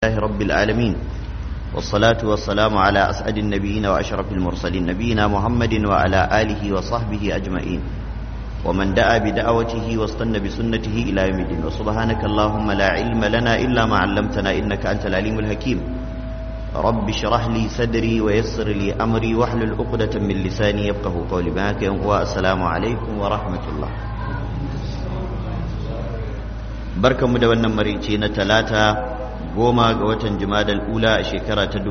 لله رب العالمين والصلاة والسلام على أسعد النبيين وأشرف المرسلين نبينا محمد وعلى آله وصحبه أجمعين ومن دعا بدعوته واستنى بسنته إلى يوم الدين وسبحانك اللهم لا علم لنا إلا ما علمتنا إنك أنت العليم الحكيم رب اشرح لي صدري ويسر لي أمري واحلل عقدة من لساني يفقه قولي معك والسلام عليكم ورحمة الله barkanmu da wannan marici na talata goma ga watan jumadal ula a shekara ta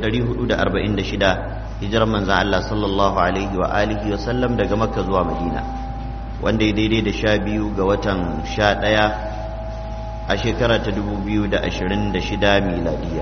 1446 hijirar manzan Allah sallallahu alaihi wa alihi wa sallam daga makka zuwa madina wanda ya daidai da sha biyu ga watan sha ɗaya a shekara ta 2026 miladiya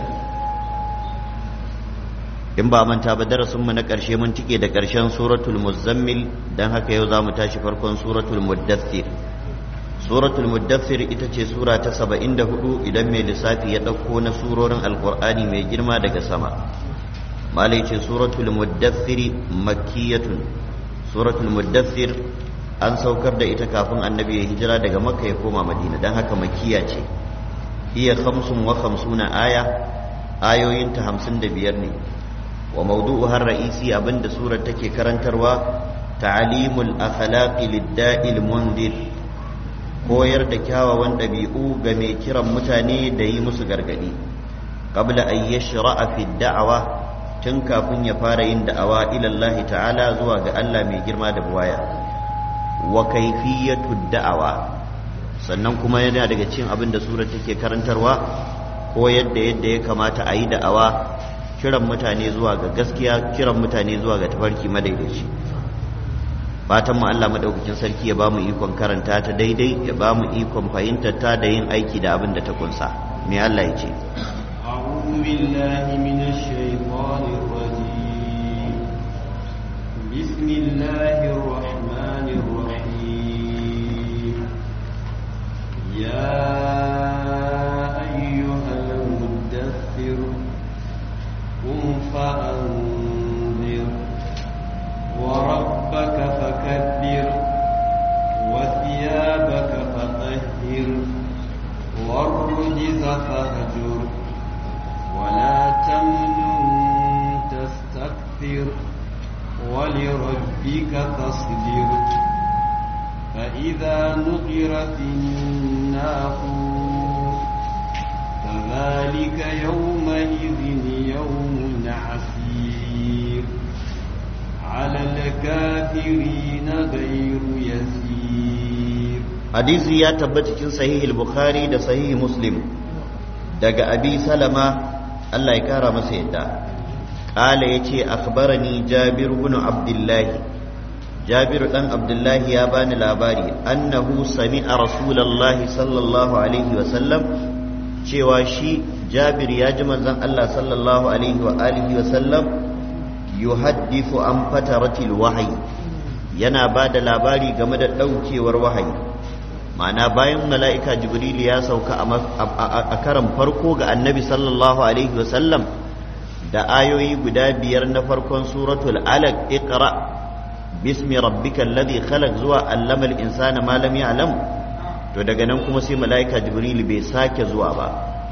in ba manta ba darasinmu na ƙarshe mun tike da ƙarshen suratul muzammil don haka yau za mu tashi farkon suratul muddathir suratul muddathir ita ce sura ta saba'in da hudu idan mai lissafi ya ɗauko na surorin alkur'ani mai girma daga sama malai ce suratul muddathir makkiyatun suratul muddathir an saukar da ita kafin annabi ya hijira daga makka ya koma madina don haka makkiya ce iya khamsun wa khamsuna aya ayoyinta hamsin da biyar ne wa maudu'uhar ra'isi abinda surar take karantarwa ta'alimul akhlaqi lid-da'il mundir koyar da kyawawan ɗabi'u ga mai kiran mutane da yi musu gargaɗi qabla an yashra'a fi da'awa tun kafin ya fara yin da'awa ila Allah ta'ala zuwa ga Allah mai girma da buwaya wa kayfiyatu da'awa sannan kuma yana daga cikin abin da surar take karantarwa koyar da yadda ya kamata a yi da'awa kiran mutane zuwa ga gaskiya kiran mutane zuwa ga tafarki madaidaici fatan mu Allah madaukakin sarki ya bamu ikon karanta ta daidai ya bamu ikon fahimtar ta da yin aiki da abin da ta kunsa me Allah ya ce أعوذ بالله من الشيطان الرجيم بسم الله الرحمن الرحيم يا أيها المدثر قم فأنذر وربك فكبر وثيابك فطهر والرجز فهجر ولا تمنن تستكثر ولربك فاصبر فإذا نقر في الناقور فذلك يومئذ يوم عسير على الكافرين غير يسير hadisi ya tabbata cikin sahihul bukhari da sahih muslim daga abi salama Allah ya kara masa yadda qala yace akhbarani jabir ibn abdullah jabir dan abdullah ya bani labari annahu sami'a rasulullahi sallallahu alaihi wa sallam cewa shi jabir ya ji manzon Allah sallallahu alaihi wa alihi wa sallam yuhaddithu an fataratil wahyi yana ba da labari game da ɗaukewar wahayi ma'ana bayan mala'ika jibril ya sauka a karan farko ga annabi sallallahu alaihi wasallam da ayoyi guda biyar na farkon suratul alaq iqra bismi rabbika alladhi khalaq zuwa allamal insana ma lam ya'lam to daga nan kuma sai mala'ika jibril bai sake zuwa ba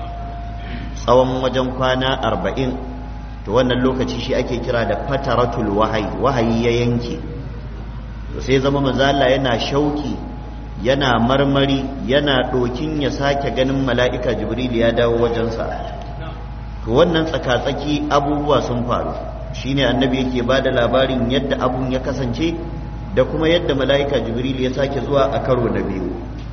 tsawon wajen kwana arba'in to wannan lokaci shi ake kira da fataratul wahayi wahayi ya yanke to sai zama manzo Allah yana shauki yana marmari yana ɗokin ya sake ganin mala'ika jibril ya dawo wajensa to wannan tsakatsaki abubuwa sun faru shine annabi yake ba da labarin yadda abun ya kasance da kuma yadda mala'ika jibril ya sake zuwa a karo na biyu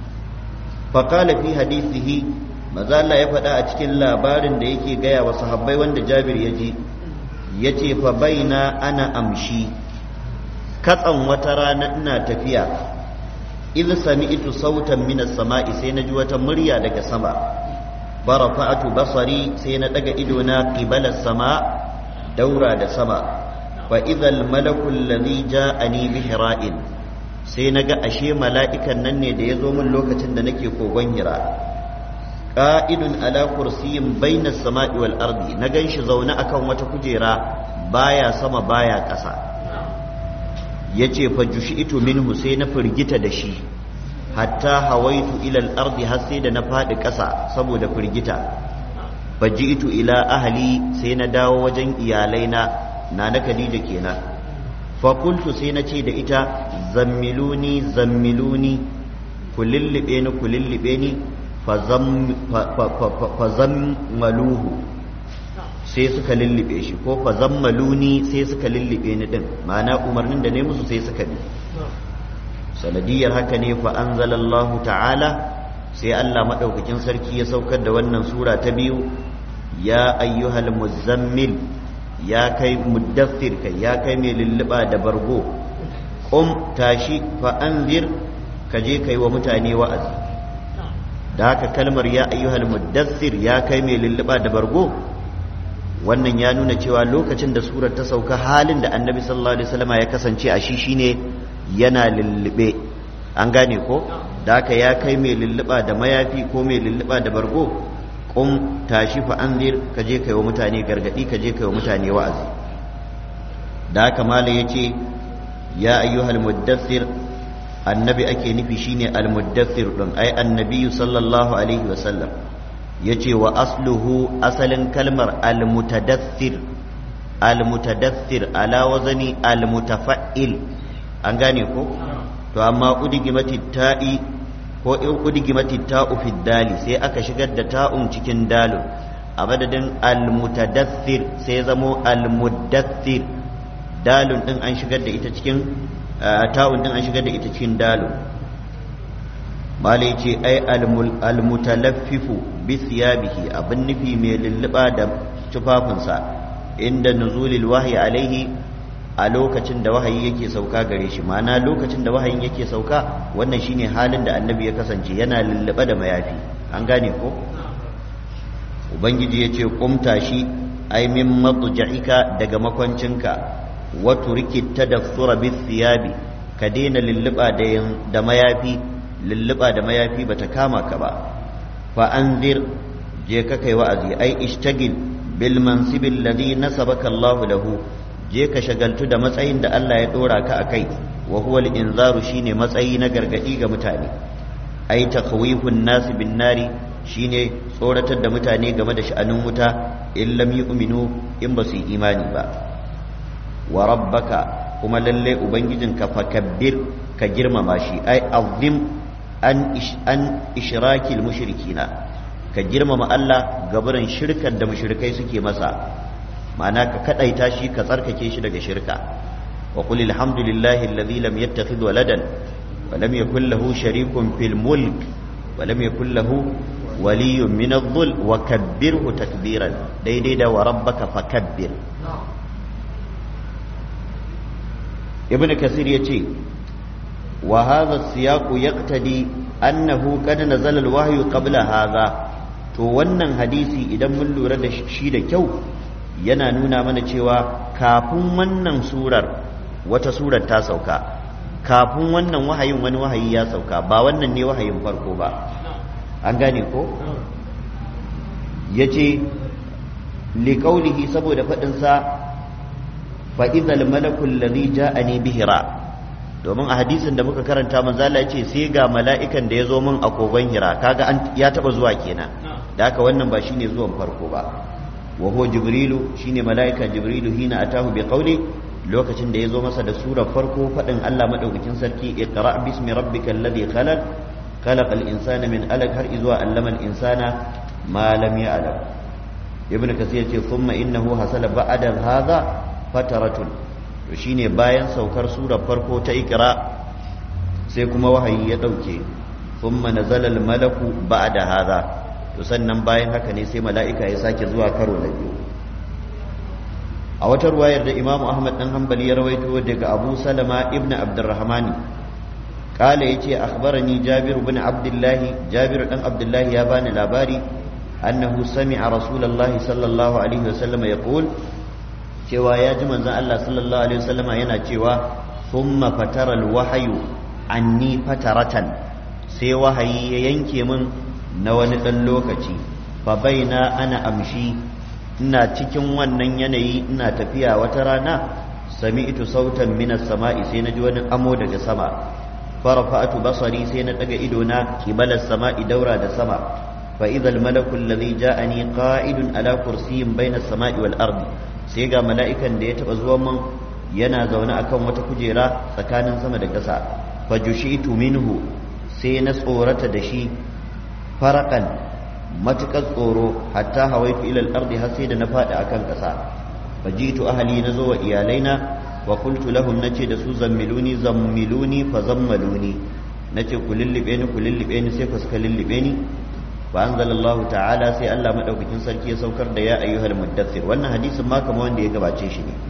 faƙala fi hadisihi maza Allah ya faɗa a cikin labarin da yake gaya wa sahabbai wanda jabir ya ji ya ce fa baina ana amshi katsan wata rana ina tafiya idh sami'tu sautan minas sama'i sai naji wata murya daga sama barafa'atu basari sai na daga ido na qibala sama daura da sama fa idhal malaku alladhi ja'ani bi hira'in sai naga ashe mala'ikan nan ne da yazo min lokacin da nake kogon hira qa'idun ala kursiyin bainas sama'i wal ardi na ganshi zaune akan wata kujera baya sama baya ƙasa ya ce ito minhu sai na firgita da shi hatta hawaitu ilal ardi har sai da na faɗi ƙasa saboda firgita faji'tu ila ahli sai na dawo wajen iyalaina na na Khadija kenan fa qultu sai na ce da ita zammiluni zammiluni ku lullube ni ku lullube ni fa zammaluhu sai suka lullube shi ko fa zammaluni sai suka lullube ni din ma'ana umarnin da ne musu sai suka bi sanadiyar haka ne fa anzalallahu ta'ala sai Allah madaukakin sarki ya saukar da wannan sura ta biyu ya ayyuhal muzammil ya kai muddathir kai ya kai mai lulluba da bargo qum tashi fa anzir ka je kai wa mutane wa'azi da haka kalmar ya ayyuhal muddathir ya kai mai lulluba da bargo wannan ya nuna cewa lokacin da surar ta sauka halin da annabi sallallahu alaihi wasallam ya kasance a shi shine yana lullube an gane ko da haka ya kai mai lulluba da mayafi ko mai lulluba da bargo kum tashi fa anzir ka je kai wa mutane gargadi ka je kai wa mutane wa'azi da haka malai yace ya ayyuhal muddathir annabi ake nufi shine al muddathir din ai annabi sallallahu alaihi wasallam yace wa asluhu asalin kalmar al mutadaththir al mutadaththir ala wazani al mutafa'il an gane ko to amma udigimati ta'i ko in udigimati ta'u fi dali sai aka shigar da ta'un cikin dalun a madadin almutadaththir sai zamo almuddaththir dalun din an shigar da ita cikin ta'un din an shigar da ita cikin dalun malai ce ai almutalaffifu bi thiyabihi abin nufi mai lulluba da tufafinsa inda nuzulil wahyi alaihi a lokacin da wahayi yake sauka gare shi ma'ana lokacin da wahayin yake sauka wannan shine halin da annabi ya kasance yana lullube da mayafi an gane ko ubangiji ya ce kumta shi ai min matuja'ika daga makwancinka wa turiki tadaffura bi thiyabi ka daina lulluba da da mayafi lulluba da mayafi bata kama ka ba fa anzir je ka kai wa'azi ai ishtagil bil mansibil ladhi nasabaka Allahu lahu je ka shagaltu da matsayin da Allah ya dora ka a kai wa huwa al-inzaru shine matsayi na gargadi ga mutane ai takhwifun nas bin nari shine tsoratar da mutane game da sha'anin wuta in lam yu'minu in ba su yi imani ba wa rabbaka kuma lalle ubangijinka fakabbir ka girmama shi ai azim an an ishrakil mushrikina ka girmama Allah gabarin shirkar da mushrikai suke masa ma'ana ka kadaita shi ka tsarkake shi daga shirka wa qul alhamdulillahi alladhi lam yattakhidh waladan wa lam yakul lahu sharikun fil mulk wa lam yakul lahu waliyyun min adh-dhul wa kabbirhu takbiran daidai da wa rabbaka fakabbir ibn kasir yace wa hadha as-siyaq yaqtadi annahu qad nazala al-wahyu qabla hadha to wannan hadisi idan mun lura da shi da kyau yana nuna mana cewa kafin wannan surar wata surar ta sauka kafin wannan wahayin wani wahayi ya sauka ba wannan ne wahayin farko ba an gane ko ya ce liƙaulihi saboda faɗinsa fa'izal malakul ladhi ja'ani bihira domin a hadisin da muka karanta manzala ya ce sai ga mala'ikan da ya zo min a kogon hira kaga ya taɓa zuwa kenan da haka wannan ba shine zuwan farko ba وهو جبريل شين ملائكة جبريل هنا أتاه بقوله لوكة da yazo masa da surar farko fadin Allah madaukakin sarki iqra bismi rabbikal ladhi khalaq khalaqal insana min alaq har izwa allama al insana ma lam ya'lam ibnu kasir yace thumma innahu hasala ba'da hadha fataratun to shine bayan saukar surar farko ta iqra sai kuma wahayi ya dauke thumma nazala al malaku ba'da hadha to sannan bayan haka ne sai mala'ika ya sake zuwa karo na biyu a wata ruwayar da imamu ahmad dan hanbali ya rawaito daga abu salama ibn abdurrahman kala ya ce akhbarani jabir ibn abdullahi jabir dan abdullahi ya bani labari annahu sami'a rasulullahi sallallahu alaihi wasallam yaqul cewa ya ji manzon Allah sallallahu alaihi wasallam yana cewa thumma fatara alwahyu anni fataratan sai wahayi ya yanke min na wani ɗan lokaci fa baina ana amshi ina cikin wannan yanayi ina tafiya wata rana sami'tu sautan minas sama'i sai naji wani amo daga sama farafa'atu basari sai na daga ido na kibalas sama'i daura da sama fa idhal malaku alladhi ja'ani qa'idun ala kursiyyin bayna as-sama'i wal ardi sai ga mala'ikan da ya taba zuwa mun yana zaune akan wata kujera tsakanin sama da ƙasa fa jushitu minhu sai na tsorata da shi farakan matukar tsoro hatta hawaitu ila al-ardi har sai da na fadi akan ƙasa fajitu ahli nazo wa iyalaina wa qultu lahum nace da su zammiluni zammiluni fa zammaluni nace ku lullube ni ku lullube ni sai ku suka lullube ni fa anzalallahu ta'ala sai Allah madaukakin sarki ya saukar da ya ayyuhal muddathir wannan hadisin ma kamar wanda ya gabace shi ne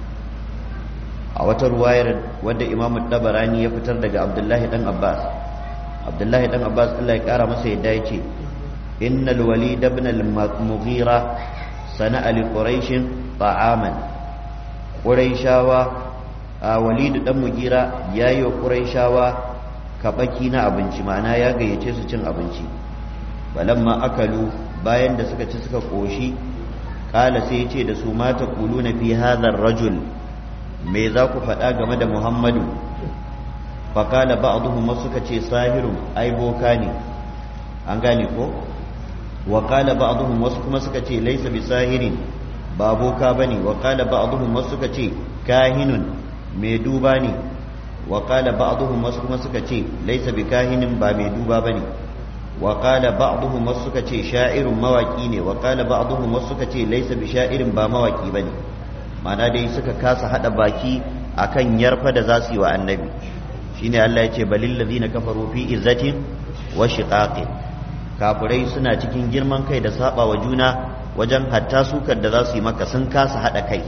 a wata ruwayar wadda Imam Dabarani ya fitar daga Abdullahi dan Abbas Abdullahi dan Abbas Allah ya kara masa yadda yace innal walid ibn al-mughira sana'a li quraish ta'aman quraishawa a walid dan mugira yayi wa quraishawa kabaki na abinci ma'ana ya gayyace su cin abinci balamma akalu bayan da suka ci suka koshi kala sai ya ce da su mata kuluna fi hadha rajul me za ku faɗa game da muhammadu faƙala ba'duhum wasu suka ce sahirun ai boka ne an gane ko wa qala ba'dhum wasu kuma suka ce laysa bisahirin ba boka bane wa qala ba'dhum wasu suka ce kahinun mai duba ne wa qala ba'dhum wasu kuma suka ce laysa bikahinin ba mai duba bane wa qala ba'dhum wasu suka ce sha'irun mawaki ne wa qala ba'dhum wasu suka ce laysa bisha'irin ba mawaki bane ma'ana dai suka kasa hada baki akan yarfa da za su yi wa annabi shine Allah ya ce balil ladina kafaru fi izzatin wa shiqaqin kafirai suna cikin girman kai da saba wa juna wajen hatta sukar da za su yi maka sun kasa hada kai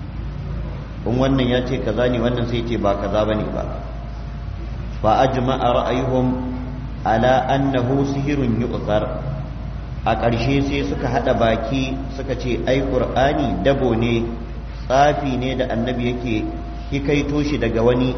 in wannan ya ce kaza ne wannan sai ce ba kaza bane ba fa ajma'a ra'ayuhum ala annahu sihirun yu'thar a ƙarshe sai suka hada baki suka ce ai qur'ani dabo ne tsafi ne da annabi yake hikaito shi daga wani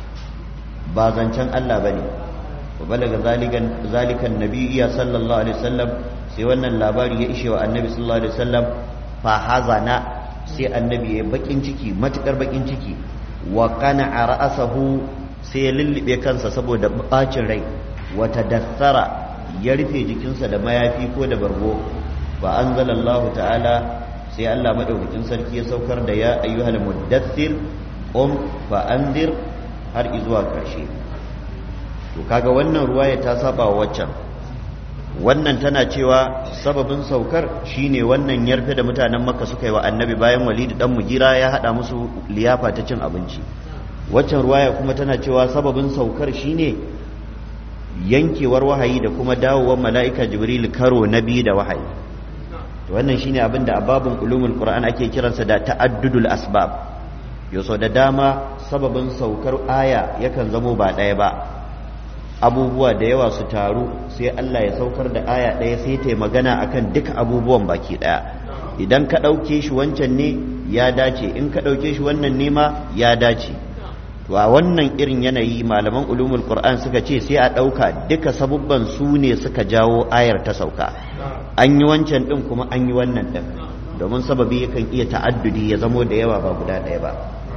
ba zancen Allah bane wa balaga zalikan zalikan nabiyya sallallahu alaihi wasallam sai wannan labari ya ishe wa annabi sallallahu alaihi wasallam fa hazana sai annabi ya bakin ciki matukar bakin ciki wa qana'a ra'sahu sai ya lullube kansa saboda bacin rai wa tadaththara ya rufe jikinsa da mayafi ko da bargo fa anzalallahu ta'ala sai Allah madaukakin sarki ya saukar da ya ayyuhal muddathir qum fa anzir har izuwa karshe to kaga wannan ruwaya ta saba wa waccan wannan tana cewa sababin saukar shine wannan yarfe da mutanen makka suka yi wa annabi bayan walidu dan mugira ya hada musu liyafa ta cin abinci waccan ruwaya kuma tana cewa sababin saukar shine yankewar wahayi da kuma dawowar mala'ika jibril karo na biyu da wahayi to wannan shine abin da ababun ulumul qur'an ake kiransa da ta'addudul asbab yaso da dama sababin saukar aya yakan zamo ba ɗaya ba abubuwa da yawa su taru sai Allah ya saukar da aya ɗaya sai ta magana akan duka abubuwan baki ɗaya idan ka ɗauke shi wancan ne ya dace in ka ɗauke shi wannan ne ma ya dace to a wannan irin yanayi malaman ulumul qur'an suka ce sai a ɗauka duka sabubban su ne suka jawo ayar ta sauka an yi wancan ɗin kuma an yi wannan ɗin domin sababi yakan iya ta'addudi ya zamo da yawa ba guda ɗaya ba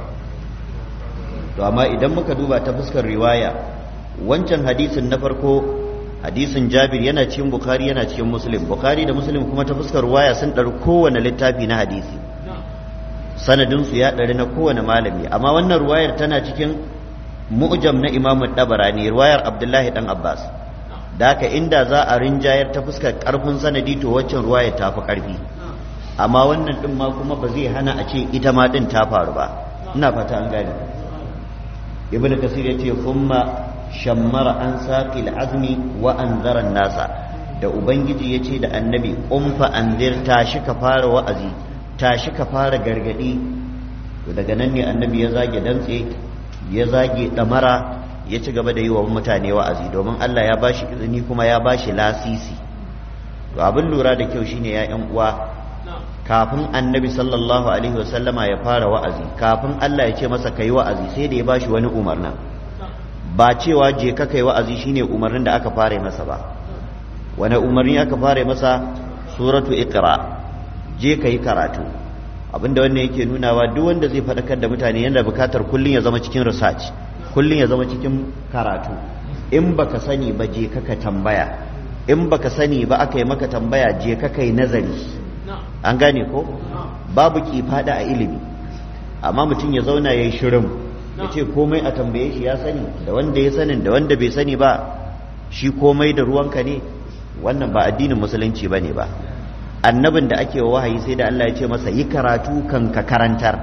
to amma idan muka duba ta fuskar riwaya wancan hadisin na farko hadisin jabir yana cikin bukhari yana cikin muslim bukhari da muslim kuma ta fuskar waya sun ɗari kowane littafi na hadisi sanadinsu ya ɗari na kowane malami amma wannan ruwayar tana cikin mu'jam na imamu ɗabarani ruwayar abdullahi ɗan abbas da haka inda za a rinjayar ta fuskar ƙarfin sanadi to waccan ruwayar ta fi ƙarfi amma wannan ɗin ma kuma ba zai hana a ce ita ma ɗin ta faru ba ina fata an gane ibn kasir ya ce kuma shammara an saƙi azmi wa an nasa da ubangiji ya ce da annabi ƙumfa an tashi ka fara wa'azi tashi ka fara gargaɗi to daga nan ne annabi ya zage dantse ya zage ɗamara ya ci gaba da yi wa mutane wa'azi domin Allah ya bashi izini kuma ya bashi lasisi to abin lura da kyau shine ya ƴan uwa kafin annabi sallallahu alaihi wasallama ya fara wa'azi kafin Allah ya ce masa kai wa'azi sai da ya bashi wani umarnin ba cewa je ka kai wa'azi shine umarnin da aka fara masa ba wani umarni aka fara masa suratu iqra je ka yi karatu abinda wannan yake nunawa duk wanda zai faɗakar da mutane yana bukatar kullum ya zama cikin research kullum ya zama cikin karatu in baka sani ba je ka tambaya in baka sani ba aka yi maka tambaya je ka kai nazari an gane ko babu ki fada a ilimi amma mutum ya zauna ya yi shirin ya ce komai a tambaye shi ya sani da wanda ya sanin da wanda bai sani ba shi komai da ruwanka ne wannan ba addinin musulunci ba ne ba annabin da ake wa wahayi sai da Allah ya ce masa yi karatu kan ka karantar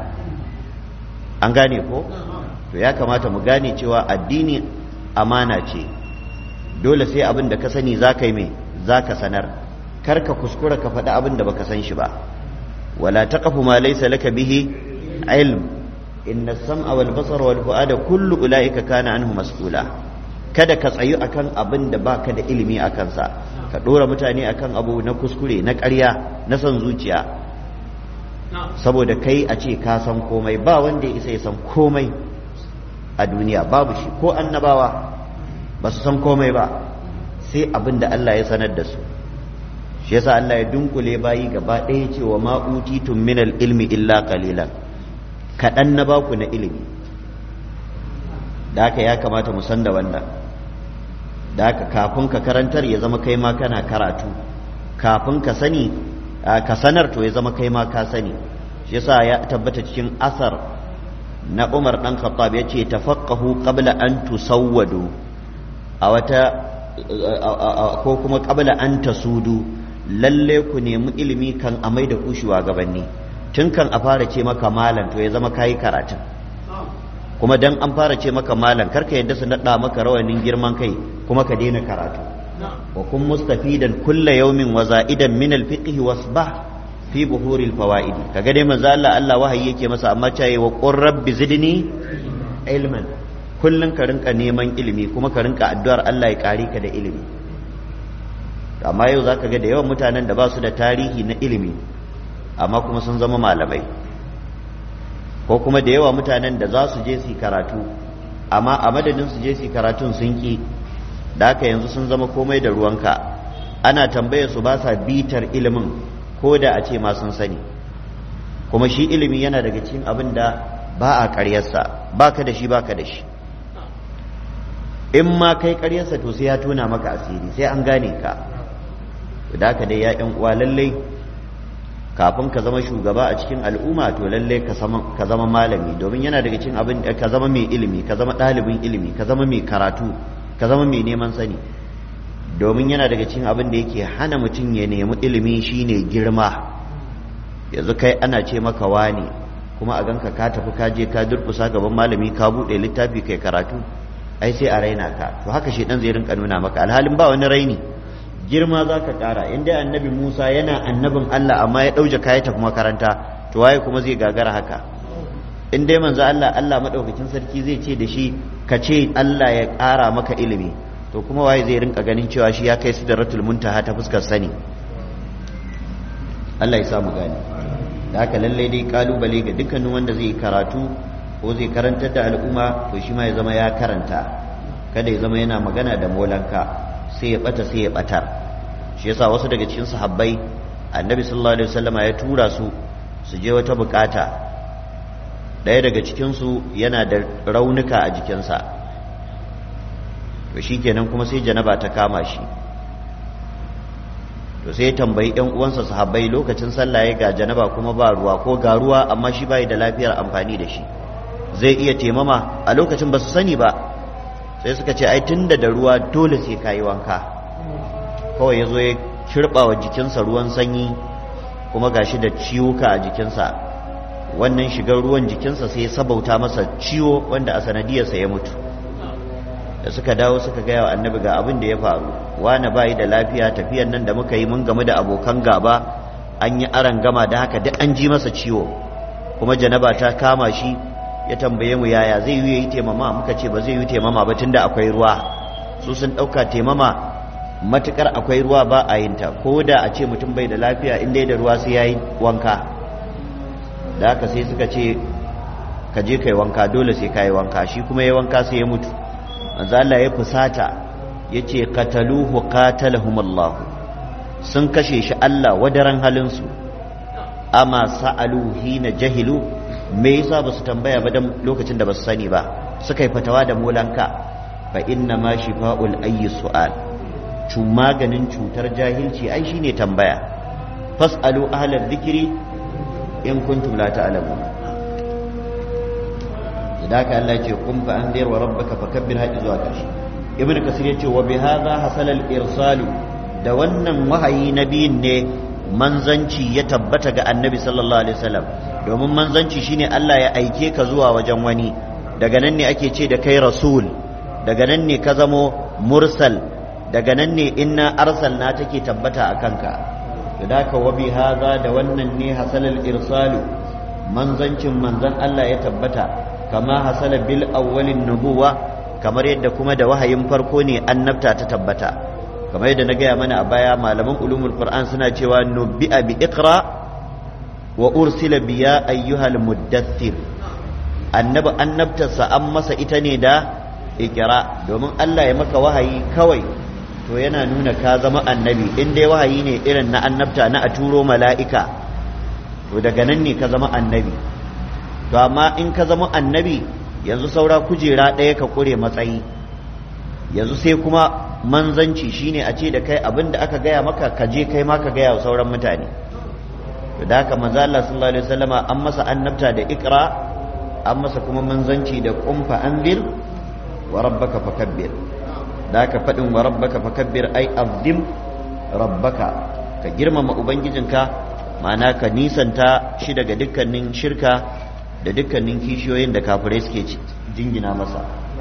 an gane ko to ya kamata mu gane cewa addini amana ce dole sai abin da ka sani za ka yi mai za ka sanar kar ka kuskura ka faɗi abin da baka san shi ba wala taqfu ma laysa laka bihi ilm inna as-sam'a wal basara wal fu'ada kullu ulaika kana anhu mas'ula kada ka tsayu akan abin da baka da ilimi a kansa ka dora mutane akan abu na kuskure na ƙarya na son zuciya saboda kai a ce ka san komai ba wanda ya isa ya san komai a duniya babu shi ko annabawa ba su san komai ba sai abin da Allah ya sanar da su shi yasa Allah ya dunkule bayi gaba ɗaya ce wa ma'utitun minal ilmi illa qalilan kaɗan na baku na ilimi da haka ya kamata mu san da wannan da haka kafin ka karantar ya zama kai ma kana karatu kafin ka sani ka sanar to ya zama kai ma ka sani shi yasa ya tabbata cikin asar na Umar dan Khattab yace tafaqahu qabla an tusawwadu a wata ko kuma qabla an tasudu lalle ku nemi ilimi kan amai da ku shugabanni tun kan a fara ce maka malam to ya zama kayi karatun kuma dan an fara ce maka malam karka yadda su naɗa maka rawanin girman kai kuma ka daina karatu wa kun mustafidan kulla yawmin wa za'idan min al-fiqh wasbah fi buhuril fawaid kaga dai manzo Allah Allah wahayi yake masa amma caye wa qur rabbi zidni ilman kullun ka rinka neman ilimi kuma ka rinka addu'ar Allah ya kare ka da ilimi amma yau zaka ga da yawan mutanen da ba su da tarihi na ilimi amma kuma sun zama malamai ko kuma da yawa mutanen da za su je su karatu amma a madadin su je su karatun sun ki da haka yanzu sun zama komai da ruwanka ana tambaya su ba sa bitar ilimin ko da a ce ma sun sani kuma shi ilimi yana daga cikin abin da ba a karyarsa ba ka da shi ba ka da shi in ma kai karyarsa to sai ya tona maka asiri sai an gane ka da haka dai ya yan uwa lallai kafin ka zama shugaba a cikin al'umma to lallai ka zama malami domin yana daga cikin abin ka zama mai ilimi ka zama ɗalibin ilimi ka zama mai karatu ka zama mai neman sani domin yana daga cikin abin da yake hana mutum ya nemi ilimi shine girma yanzu kai ana ce maka wane kuma a ganka ka tafi ka je ka durkusa gaban malami ka buɗe littafi kai karatu ai sai a raina ka to haka shi dan zai rinka nuna maka alhalin ba wani raini girma za ka ƙara in dai annabi musa yana annabin allah amma ya ɗauje kaya tafi makaranta to waye kuma zai gagara haka in dai manzo allah allah maɗaukakin sarki zai ce da shi ka ce allah ya ƙara maka ilimi to kuma waye zai rinka ganin cewa shi ya kai sidratul muntaha ta fuskar sani allah ya samu gani da haka lallai dai kalubale ga dukkanin wanda zai karatu ko zai karantar da al'umma to shi ma ya zama ya karanta kada ya zama yana magana da molanka sai ya bata sai ya batar shi yasa wasu daga cikin sahabbai annabi sallallahu alaihi wasallama ya tura su su je wata bukata ɗaya daga cikin su yana da raunuka a jikinsa to shikenan kuma sai janaba ta kama shi to sai ya tambayi ɗan uwansa sahabbai lokacin sallah ya ga janaba kuma ba ruwa ko ga ruwa amma shi bai da lafiyar amfani da shi zai iya temama a lokacin ba su sani ba sai suka ce ai tunda da ruwa dole sai kayi wanka kawai ya zo ya kirɓa wa jikinsa ruwan sanyi kuma gashi da ciwuka a jikinsa wannan shigar ruwan jikinsa sai ya sabauta masa ciwo wanda a sanadiyarsa ya mutu da suka dawo suka gaya wa annabi ga abin da ya faru wani bayi da lafiya tafiyan nan da muka yi mun game da abokan gaba an yi aran gama da haka duk an ji masa ciwo kuma janaba ta kama shi ya tambaye mu yaya zai yi yi taimama muka ce ba zai yi taimama ba tunda akwai ruwa su sun ɗauka taimama matukar akwai ruwa ba a yin ta ko da a ce mutum bai da lafiya in dai da ruwa sai yayi wanka da haka sai suka ce ka je kai wanka dole sai kai wanka shi kuma yayi wanka sai ya mutu manzo Allah ya fusata yace qataluhu qatalahum Allah sun kashe shi Allah wadaran halin su amma sa'alu hina jahilu me yasa ba su tambaya ba dan lokacin da ba su sani ba suka yi fatawa da molanka fa inna ma shifa'ul ayyi su'al maganin cutar jahilci ai shine tambaya fas'alu ahlal dhikri in kuntum la ta'lamun idan ka Allah ce kun fa anzir wa rabbaka fakabbir hadi zuwa karshe ibnu kasir yace wa bi hadha hasala al irsalu da wannan wahayi nabiyin ne manzanci ya tabbata ga annabi sallallahu alaihi wasallam domin manzanci shine Allah ya aike ka zuwa wajen wani daga nan ne ake ce da kai rasul daga nan ne ka zamo mursal daga nan ne inna arsalna take tabbata a kanka da ka wabi haza da wannan ne hasalal irsalu manzancin manzan Allah ya tabbata kama hasala bil awwalin nubuwa kamar yadda kuma da wahayin farko ne annabta ta tabbata kamar yadda na gaya mana a baya malaman ulumul qur'an suna cewa nubbi'a bi iqra wa ursila biya ayyuhal muddathir annabi annabtarsa an masa ita ne da ikira domin Allah ya maka wahayi kawai to yana nuna ka zama annabi in dai wahayi ne irin na annabta na a turo mala'ika to daga nan ne ka zama annabi to amma in ka zama annabi yanzu saura kujera ɗaya ka ƙure matsayi yanzu sai kuma manzanci shine a ce da kai abin da aka gaya maka ka je kai ma ka gaya wa sauran mutane to da haka manzo Allah sallallahu alaihi wasallama an masa annabta da ikra an masa kuma manzanci da kumfa anzir wa rabbaka fakabbir da ka faɗin wa rabbaka fakabbir ai azim rabbaka ka girmama ubangijinka ma'ana ka nisanta shi daga dukkanin shirka da dukkanin kishiyoyin da kafirai suke jingina masa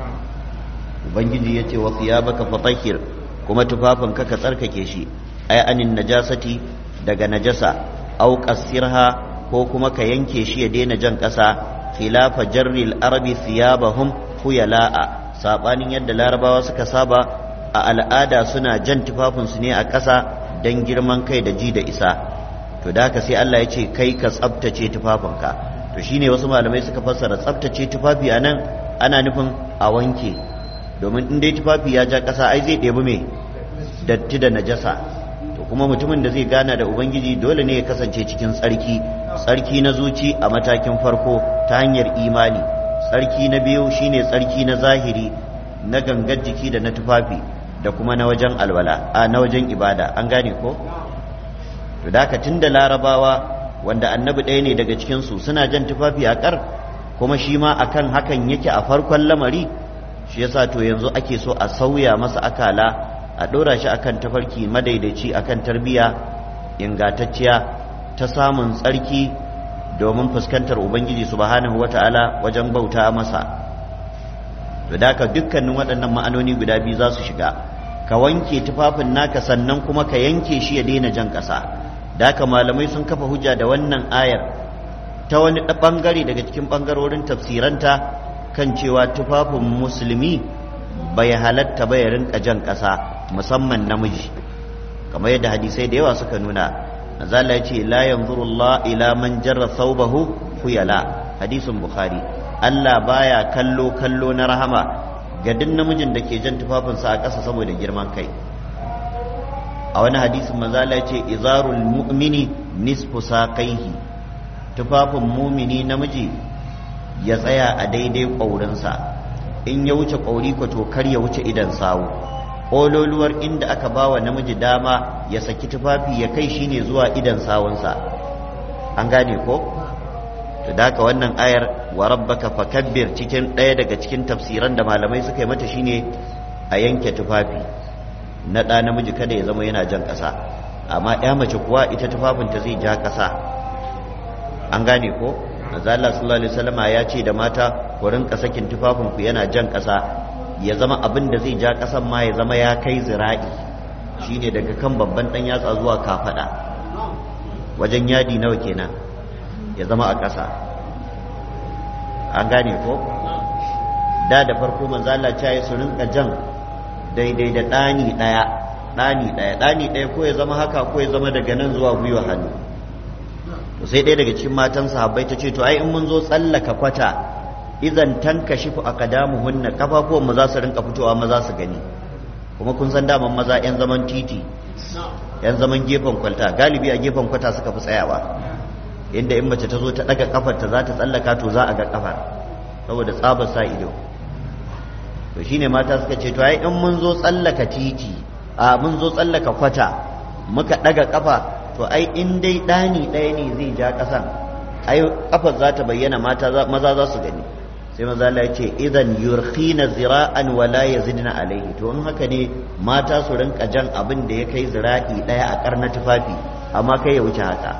ubangiji ya ce wa thiyabaka fatahhir kuma tufafinka ka tsarkake shi ai anin najasati daga najasa au qassirha ko kuma ka yanke shi ya daina jan ƙasa khilafa jarril arabi thiyabahum khuyala'a sabanin yadda larabawa suka saba a al'ada suna jan tufafinsu ne a ƙasa don girman kai da ji da isa to da haka sai Allah ya ce kai ka tsabtace tufafinka to shine wasu malamai suka fassara tsabtace tufafi a nan ana nufin a wanke domin in dai tufafi ya ja ƙasa ai zai ɗebi mai datti da najasa to kuma mutumin da zai gana da ubangiji dole ne ya kasance cikin tsarki tsarki na zuci a matakin farko ta hanyar imani tsarki na biyu shine tsarki na zahiri na gangar jiki da na tufafi da kuma na wajen alwala a na wajen ibada an gane ko to da haka tunda larabawa wanda annabi ɗaya ne daga cikin su suna jan tufafi a kar kuma shi ma akan hakan yake a farkon lamari shi yasa to yanzu ake so a sauya masa akala a ɗora shi akan tafarki madaidaici akan tarbiya ingantacciya ta samun tsarki domin fuskantar ubangiji subhanahu wata'ala wajen bauta masa to da ka dukkanin waɗannan ma'anoni guda biyu za su shiga ka wanke tufafin naka sannan kuma ka yanke shi ya daina jan ƙasa da haka malamai sun kafa hujja da wannan ayar ta wani ɓangare daga cikin ɓangarorin tafsiranta kan cewa tufafin musulmi bai halatta ba ya rinka jan ƙasa musamman namiji kamar yadda hadisai da yawa suka nuna azala ya ce la yanzuru Allah ila man jarra thawbahu khuyala hadisin bukhari Allah baya kallo kallo na rahama ga duk namijin da ke jan tufafinsa a ƙasa saboda girman kai a wani hadisin manzala ya ce izarul mu'mini nisfu saqaihi tufafin mumini namiji ya tsaya a daidai ƙaurinsa in ya wuce ƙauri ko to kar ya wuce idan sawu ƙololuwar inda aka ba wa namiji dama ya saki tufafi ya kai shine zuwa idan sawunsa an gane ko to da haka wannan ayar wa rabbaka fakabbir cikin ɗaya daga cikin tafsiran da malamai suka yi mata shine a yanke tufafi na ɗa namiji kada ya zama yana jan ƙasa amma ya mace kuwa ita tufafinta zai ja ƙasa an gane ko Allah sallallahu alaihi wasallam ya ce da mata ku rinka sakin tufafinku yana jan ƙasa ya zama abin da zai ja ƙasan ma ya zama ya kai zira'i shine daga kan babban ɗan yatsa zuwa kafaɗa wajen yadi nawa kenan ya zama a ƙasa an gane ko da da farko manzo Allah ya su rinka jan daidai da ɗani ɗaya ɗani ɗaya ɗani ɗaya ko ya zama haka ko ya zama daga nan zuwa gwiwa hannu to sai ɗaya daga cikin matan sahabbai ta ce to ai in mun zo tsallaka kwata idan tanka shifu aqdamuhunna kafafuwan mu za su rinka fitowa maza su gani kuma kun san daman maza yan zaman titi yan zaman gefen kwalta galibi a gefen kwata suka fi tsayawa inda in mace ta zo ta daga kafar ta za ta tsallaka to za a ga kafar saboda tsabar sa ido to shine mata suka ce to ai in mun zo tsallaka titi a mun zo tsallaka kwata muka daga kafa to ai in dai dani ɗaya ne zai ja ƙasan ai kafar za ta bayyana mata maza za su gani sai maza Allah ya ce idan yurkhina zira'an wa la yazidna alaihi to in haka ne mata su rinka jan abin da ya kai zira'i ɗaya a karna tufafi amma kai ya wuce haka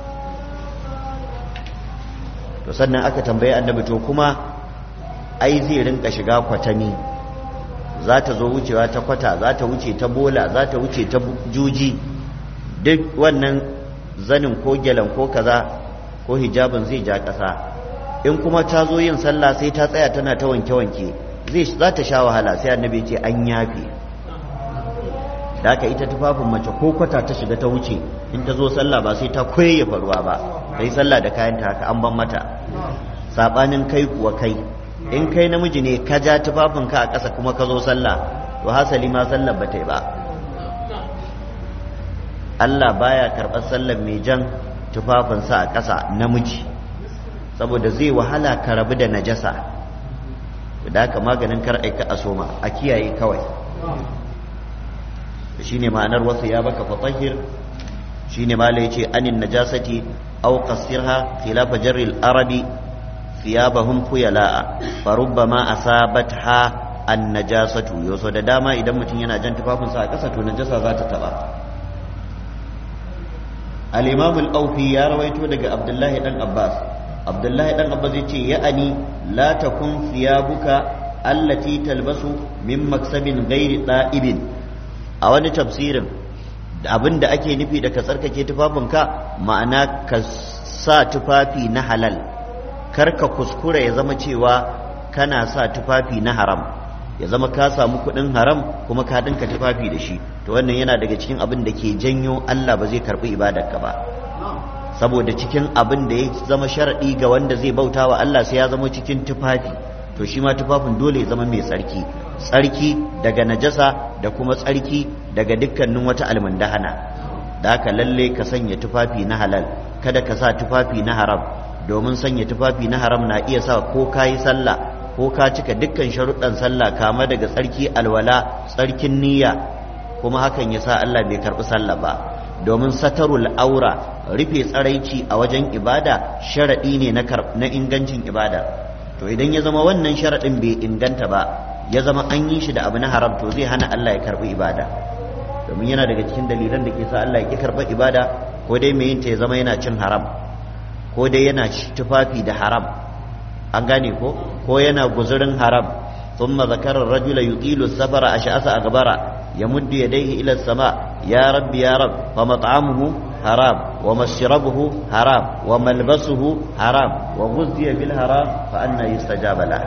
to sannan aka tambaye annabi to kuma ai zai rinka shiga kwatami za ta zo wucewa ta kwata za ta wuce ta bola za ta wuce ta juji duk wannan zanin ko gyalan ko kaza ko hijabin zai ja ƙasa in kuma ta zo yin sallah sai ta tsaya tana ta wanke-wanke zai za ta sha wahala sai annabi ce an yafe da haka ita tufafin mace ko kwata ta shiga ta wuce in ta zo sallah ba sai ta koyayyafa ruwa ba ta yi sallah da kayanta haka an ban mata saɓanin kai kuwa kai in kai namiji ne ka ja tufafinka a ƙasa kuma ka zo sallah to hasali ma sallar ba ta yi ba Allah baya karɓar sallar mai jan tufafinsa a ƙasa namiji saboda zai wahala ka rabu da najasa da haka maganin kar aika a soma a kiyaye kawai shine ma'anar wasu ya baka fatahir shine ma la yace anin najasati aw qasirha khilafa jarri al-arabi thiyabahum khuyala'a farubbama asabatha an-najasatu yoso da dama idan mutum yana jan tufafinsa a ƙasa to najasa za ta taba al-imam al-awfi ya rawaito daga abdullahi dan abbas abdullahi dan abbas yace ya'ani la takun thiyabuka allati talbasu min maksabin ghairi da'ibin a wani tafsirin abin da ake nufi da ka tsarkake tufafinka ma'ana ka sa tufafi na halal kar ka kuskura ya zama cewa kana sa tufafi na haram ya zama ka samu kuɗin haram kuma ka dinka tufafi da shi to wannan yana daga cikin abin da ke janyo Allah ba zai karɓi ibadarka ba saboda cikin abin da ya zama sharaɗi ga wanda zai bauta wa Allah sai ya zama cikin tufafi to shi ma tufafin dole ya zama mai tsarki tsarki daga najasa da kuma tsarki daga dukkanin wata almundahana da haka lalle ka sanya tufafi na halal kada ka sa tufafi na haram domin sanya tufafi na haram na iya sa ko ka yi sallah ko ka cika dukkan sharuɗan sallah kama daga tsarki alwala tsarkin niyya kuma hakan ya sa Allah bai karɓi sallah ba domin satarul aura rufe tsaraici a wajen ibada sharaɗi ne na ingancin ibada to idan ya zama wannan sharaɗin bai inganta ba ya zama an yi shi da abu na haram to zai hana Allah ya karɓi ibada domin yana daga cikin dalilan da ke sa Allah ya ƙi karɓar ibada ko dai mai yinta ya zama yana cin haram ko dai yana tufafi da haram an gane ko ko yana guzurin haram ثم ذكر الرجل يطيل السفر أشأس أغبر يمد يديه إلى السماء يا رب يا رب فمطعمه حرام ومشربه حرام وملبسه حرام وغذي بالحرام فأنا يستجاب له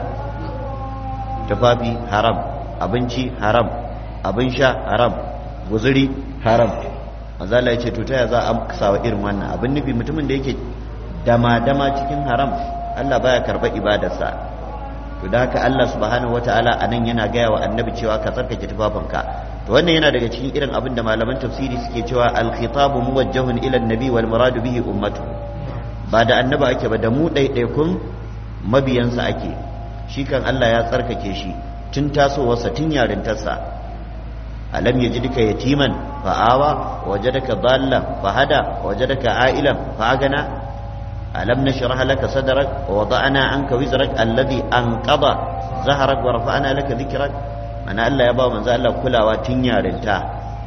tufafi haram abinci haram abin sha haram guzuri haram manzala ya ce to ta za a sawa irin wannan abin nufi mutumin da yake dama-dama cikin haram Allah baya karɓar ibadarsa to da haka Allah subhanahu wataala a nan yana gaya wa annabi cewa ka tsarkake tufafinka to wannan yana daga cikin irin abin da malaman tafsiri suke cewa al-khitabu muwajjahun ila an-nabi wal muradu bihi ummatu ba da annabi ake ba da mu ɗaiɗaikun mabiyansa ake shi kan Allah ya tsarkake shi tun tasowarsa tun yarintarsa alam yajidka yatiman fa'awa wajadaka dhallan fahada wajadaka a'ilan fa'agana ألم نشرح لك صدرك ووضعنا عنك وزرك الذي أنقض ظهرك ورفعنا لك ذكرك mana Allah ya ba manzo Allah kulawa tun yarinta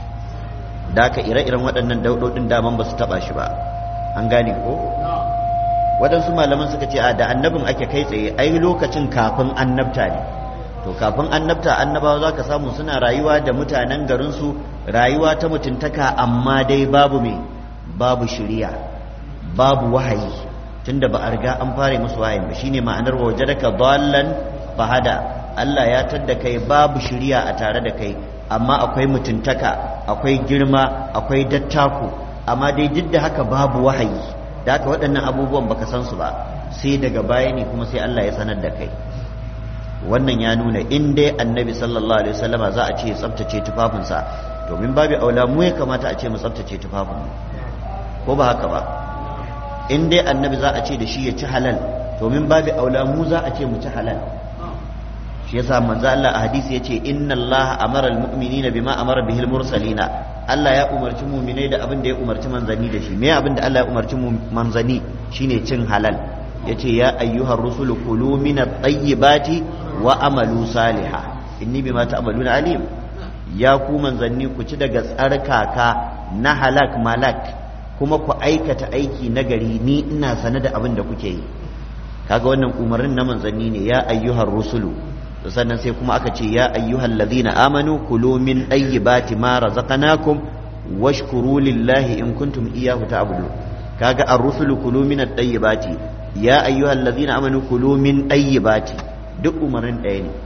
da ka ire-iren waɗannan daudodin daman ba su taɓa shi ba an gane ko waɗansu malaman suka ce a da annabin ake kai tsaye ai lokacin kafin annabta ne to kafin annabta annabawa za ka samu suna rayuwa da mutanen garinsu rayuwa ta mutuntaka amma dai babu me babu shiriya babu wahayi tunda ba a riga an fara musu wahayin ba shine ma'anar wajadaka dallan fahada Allah ya tadda kai babu shiriya a tare da kai amma akwai mutuntaka akwai girma akwai dattaku amma dai duk da haka babu wahayi da haka waɗannan abubuwan baka san su ba sai daga baya ne kuma sai Allah ya sanar da kai wannan ya nuna in dai annabi sallallahu alaihi wasallama za a ce tsaftace tufafinsa domin babu aula mu ya kamata a ce mu tsaftace tufafinmu ko ba haka ba in dai annabi za a ce da shi ya ci halal domin babu aula mu za a ce mu ci halal shi yasa manzo Allah a hadisi yace inna Allah amara almu'minina bima amara bihil mursalina Allah ya umarci mu'minai da abin da ya umarci manzani da shi me abin da Allah ya umarci manzani shine cin halal yace ya ayyuhar rusulu kulu min at-tayyibati wa amalu salihah inni bima ta'maluna alim ya ku manzanni ku ci daga tsarkaka na halak malak kuma ku aikata aiki nagari ni ina sane da abin da kuke yi kaga wannan umarnin na manzanni ne ya ayyuhar rusulu sannan sai kuma aka ce ya ayyuhal ladhina amanu kulu min tayyibati ma razaqnakum washkuru lillahi in kuntum iyyahu ta'budun kaga ar-rusulu kulu min at-tayyibati ya ayyuhal ladhina amanu kulu min tayyibati duk umarnin ɗaya ne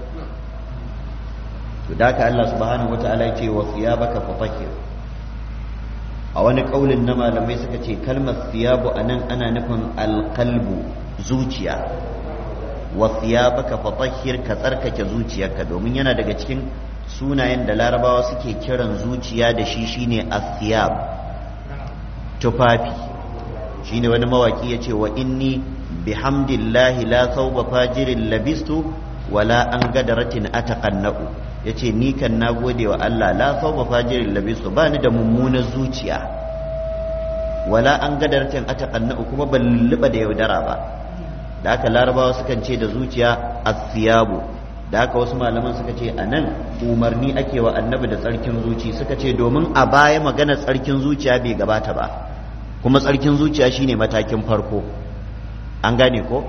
to da ka Allah subhanahu wataala ya ce wa thiyabaka fatahhir a wani kaulin na malamai suka ce kalmar thiyabu anan ana nufin alqalbu zuciya wa thiyabaka fatahhir ka tsarkake zuciyarka domin yana daga cikin sunayen da larabawa suke kiran zuciya da shi shine athiyab tufafi shine wani mawaki yace wa inni bihamdillahi la thawba fajirin labistu wala an gadaratin ataqannaqu yace ni kan nagode wa Allah la thawba fajirin labistu bani da mummunar zuciya wala an gadaratin ataqannaqu kuma ban lulluba da yaudara ba da haka larabawa sukan ce da zuciya asiyabu da haka wasu malaman suka ce a nan umarni ake wa annabi da tsarkin zuci suka ce domin a baya magana tsarkin zuciya bai gabata ba kuma tsarkin zuciya shine matakin farko an gane ko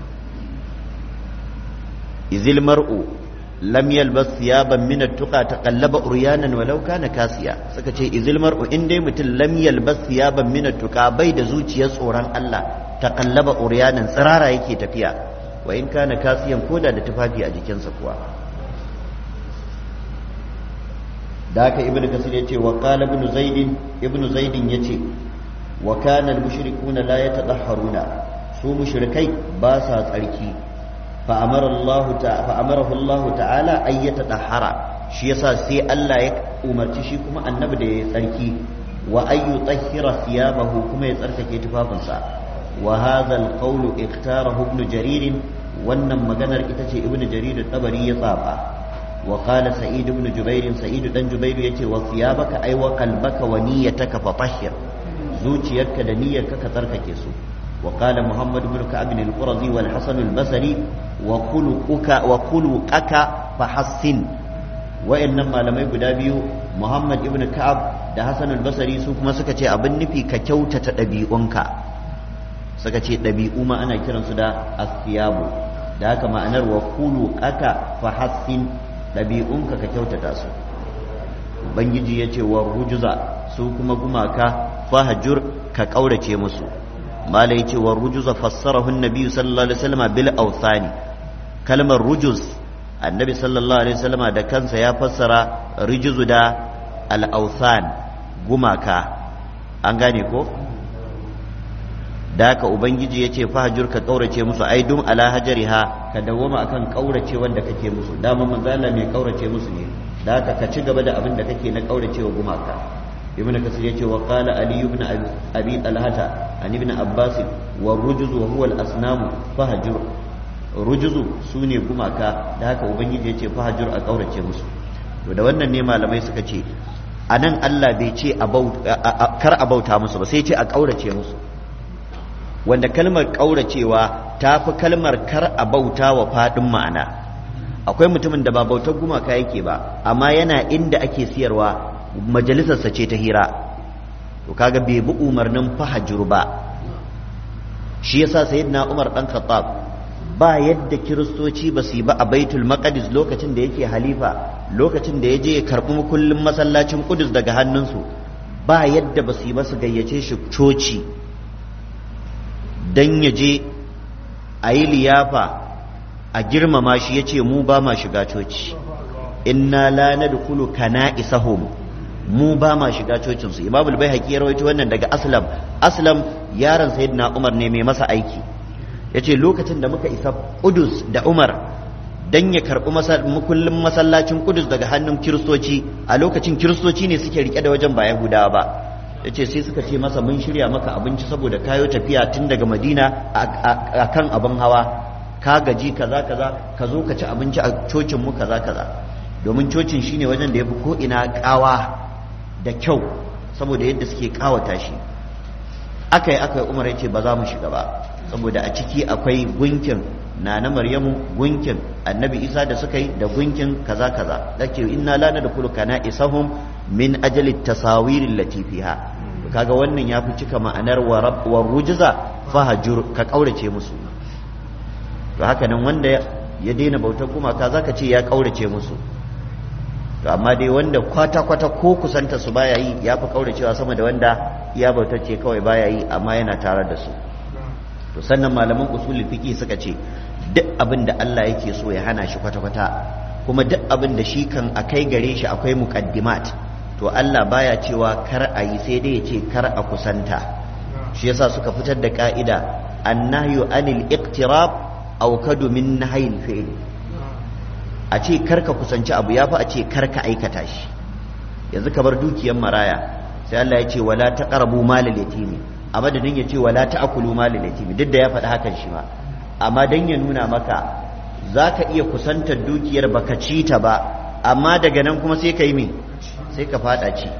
izil mar'u lam yalbas thiyaban min at-tuqa taqallaba uryanan walau kana kasiya suka ce izil mar'u in dai mutum lam yalbas thiyaban min at-tuqa bai da zuciyar tsoron Allah taqallaba uryanan tsirara yake tafiya wa in kana kasiyan koda da tufafi a jikinsa kuwa da haka ibnu kasir yace wa qala ibnu zaid ibnu zaid yace wa kana al-mushrikuna la yatadahharuna su mushrikai ba sa tsarki fa amara Allah ta fa amarahu Allah ta'ala ay yatadahhara shi yasa sai Allah ya umarci shi kuma annabi da ya tsarki wa ay yutahhira thiyabahu kuma ya tsarkake tufafinsa wa hadha al-qawl ikhtarahu ibn jarir wannan maganar ita ce ibn jarir tabari ya tsaba wa qala sa'id ibn jubair sa'id dan jubair yace wa thiyabaka ay wa qalbaka wa niyyataka fatahhir zuciyarka da niyyarka ka tsarkake su وقال محمد بن كعب القرظي والحسن البصري وخلقك وخلقك فحسن وإنما لم يقول بيو محمد بن كعب da Hassan al-Basri su kuma suka ce abin nufi ka kyautata ɗabi'unka suka ce ɗabi'u ma ana kiransu da asiyabu da haka ma'anar wa kulu aka fa hassin ɗabi'unka ka kyautata su ubangiji ya ce wa rujuza su kuma gumaka fahajur ka ƙaurace musu mala yace wa rujuza fassarahu annabi sallallahu alaihi wasallam bil awthani kalmar rujuz annabi sallallahu alaihi wasallam da kansa ya fassara rujuzu da al awthan gumaka an gane ko da haka ubangiji yace fahjur ka kaurace musu ai dum ala hajariha ka dawoma akan kaurace wanda kake musu dama manzo Allah mai kaurace musu ne da haka ka ci gaba da abin da kake na kaurace wa gumaka ibn kasir yace wa qala ali ibn abi talhata an ibn abbas wa rujuz wa huwa al asnam fahjur rujuzu sune gumaka da haka ubangiji yace fahjur a kaurace musu to da wannan ne malamai suka ce anan Allah bai ce kar a bauta musu ba sai ce a kaurace musu wanda kalmar kauracewa ta fi kalmar kar a bauta wa fadin ma'ana akwai mutumin da ba bautar gumaka yake ba amma yana inda ake siyarwa majalisarsa ce ta hira to kaga bai bi umarnin fahajur ba shi yasa sayyidina Umar dan Khattab ba yadda kiristoci ba su yi ba a Baitul Maqdis lokacin da yake halifa lokacin da ya je ya karbi kullum masallacin Qudus daga hannunsu ba yadda ba su yi ba su gayyace shi coci dan ya je a yi liyafa a girmama shi ya ce mu ba ma shiga coci inna la nadkhulu kana'isahum mu ba ma shiga cocinsu imamul bai haƙi ya rawaito wannan daga aslam aslam yaron sayyidina umar ne mai masa aiki ya ce lokacin da muka isa kudus da umar dan ya karɓi mukullin masallacin kudus daga hannun kiristoci a lokacin kiristoci ne suke rike da wajen ba yahudawa ba ya ce sai suka ce masa mun shirya maka abinci saboda kayo tafiya tun daga madina a kan abin hawa ka gaji kaza kaza ka zo ka ci abinci a cocin mu kaza kaza domin cocin shine wajen da yafi ko ina kawa da kyau saboda yadda suke kawata shi aka yi aka yi umar ya ce ba za mu shiga ba saboda a ciki akwai gunkin na na maryamu gunkin annabi isa da suka yi da gunkin kaza kaza da ke inna la na da kulu kana isahum min ajali tasawirin latifiha kaga wannan ya fi cika ma'anar wa rujiza fahajur ka kaurace musu to haka nan wanda ya daina bautar gumaka zaka ce ya kaurace musu to amma dai wanda kwata-kwata ko kusanta su baya yi ya fi kauracewa sama da wanda ya bautacce kawai baya yi amma yana tare da su to sannan malaman usulul fiqi suka ce duk abin da Allah yake so ya hana shi kwata-kwata kuma duk abin da shi kan akai gare shi akwai muqaddimat to Allah baya cewa kar a yi sai dai ya ce kar a kusanta shi yasa suka fitar da ka'ida annahyu anil iqtirab aw kadu min nahyil fi'l a ce karka kusanci abu ya fi a ce karka aikata shi yanzu ka bar dukiyar maraya sai Allah ya ce wala taqrabu malal yatimi a madadin ya ce wala ta'kulu malal yatimi duk da ya faɗi hakan shi ma amma dan ya nuna maka zaka iya kusantar dukiyar baka ci ta ba amma daga nan kuma sai kai me sai ka fada ci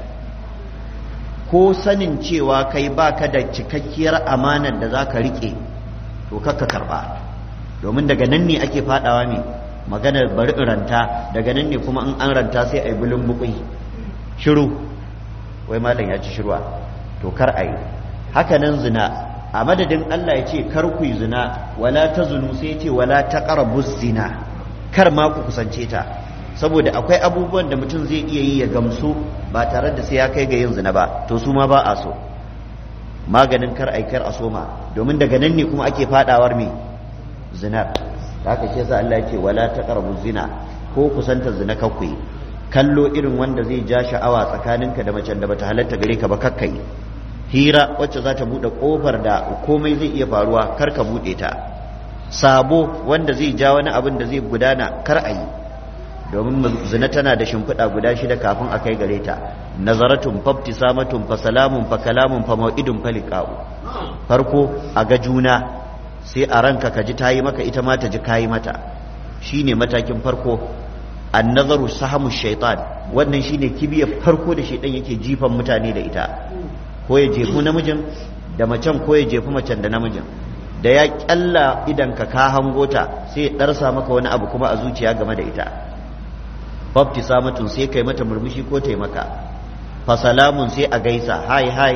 ko sanin cewa kai baka da cikakkiyar amanar da zaka rike to kakka karba domin daga nan ne ake fadawa me maganar bari in ranta daga nan ne kuma in an ranta sai a yi bulun bukui shiru wai malam ya ci shirwa to kar a yi haka nan zina a madadin Allah ya ce kar ku yi zina wala ta zunu sai ya ce wala ta zina kar ma ku kusance ta saboda akwai abubuwan da mutum zai iya yi ya gamsu ba tare da sai ya kai ga yin zina ba to su ma ba a so maganin kar ai kar a soma domin daga nan ne kuma ake fadawar me zinar da haka shi yasa Allah yake wala taqrabu zina ko kusanta zina kakwai kallo irin wanda zai ja sha'awa tsakaninka da macen da bata halatta gare ka ba kakkai hira wacce za ta bude kofar da komai zai iya faruwa kar ka bude ta sabo wanda zai ja wani abin da zai gudana kar a yi domin zina tana da shimfiɗa guda shida kafin a kai gare ta nazaratun fabtisamatun fa salamun fa kalamun fa mau'idun fa liqa'u farko a ga juna sai a ranka ka ji ta yi maka ita ma ta ji kayi mata shine matakin farko annazaru sahamu shaitan wannan shine kibiyar farko da shaitan yake jifan mutane da ita ko ya jefu namijin da macen ko ya jefu macen da namijin da ya kyalla idan ka ka hango ta sai ya darsa maka wani abu kuma a zuciya game da ita babti samatun sai kai mata murmushi ko ta maka fasalamun sai a gaisa hai hai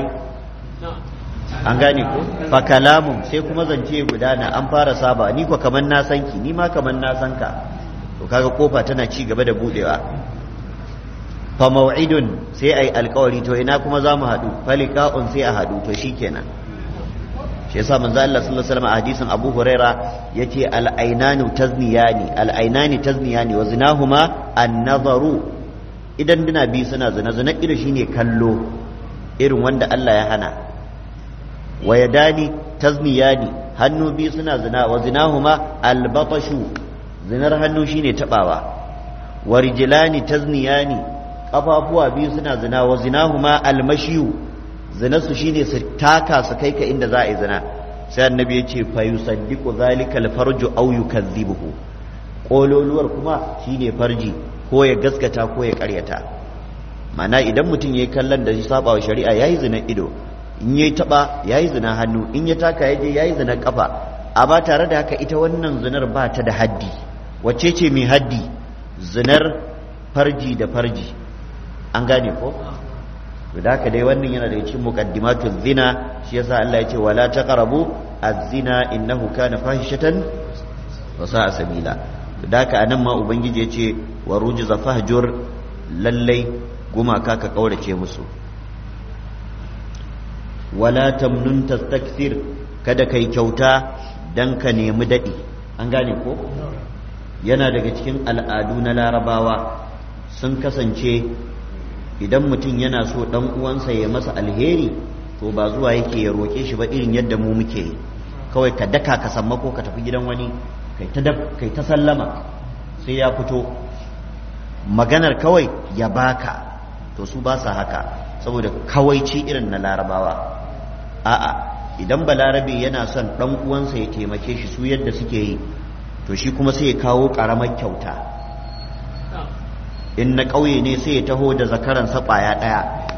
an gane ko fa kalamun sai kuma zance gudana an fara saba ni ko kaman na san ki ni ma kaman na san ka to kaga kofa tana ci gaba da budewa fa mau'idun sai ai alkawari to ina kuma za mu haɗu faliqa'un sai a haɗu to shikenan shi yasa manzo Allah sallallahu alaihi wasallam a hadisin Abu Huraira yace al-ainanu tazniyani al-ainani tazniyani wa zinahuma an-nazaru idan dina bi suna zina zina ido shine kallo irin wanda Allah ya hana wa yadani tazniyani hannu biyu suna zina wa zinahuma albatashu zinar hannu shine tabawa wa rijlani tazniyani kafafuwa biyu suna zina wa zinahuma almashiyu zinarsu shine su taka su kai ka inda za a yi zina sai annabi ya ce fa yusaddiqu zalika alfarju aw yukazzibuhu kololuwar kuma shine farji ko ya gaskata ko ya karyata mana idan mutum yayi kallon da ya saba wa shari'a yayi zina ido in yayi taba yayi zina hannu in ya taka yaje yayi zina kafa amma tare da haka ita wannan zinar ba ta da haddi wacce ce mai haddi zinar farji da farji an gane ko da haka dai wannan yana da cikin muqaddimatu zina shi yasa Allah ya ce wala taqrabu az-zina innahu kana fahishatan wa sa'a sabila da haka anan ma ubangiji ya ce wa rujza fahjur lallai gumaka ka kaurace musu wala tamnun tastakthir kada kai kyauta dan ka nemi dadi an gane ko yana daga cikin al'adu na larabawa sun kasance idan mutum yana so dan uwansa ya masa alheri to ba zuwa yake ya roke shi ba irin yadda mu muke yi kawai ka daka ka samma ko ka tafi gidan wani kai ta kai ta sallama sai ya fito maganar kawai ya baka to su ba sa haka saboda kawaici irin na larabawa a'a idan balarabe yana son dan uwansa ya taimake shi su yadda suke yi to shi kuma sai ya kawo ƙaramar kyauta in na ƙauye ne sai ya taho da zakaransa ƙwaya ɗaya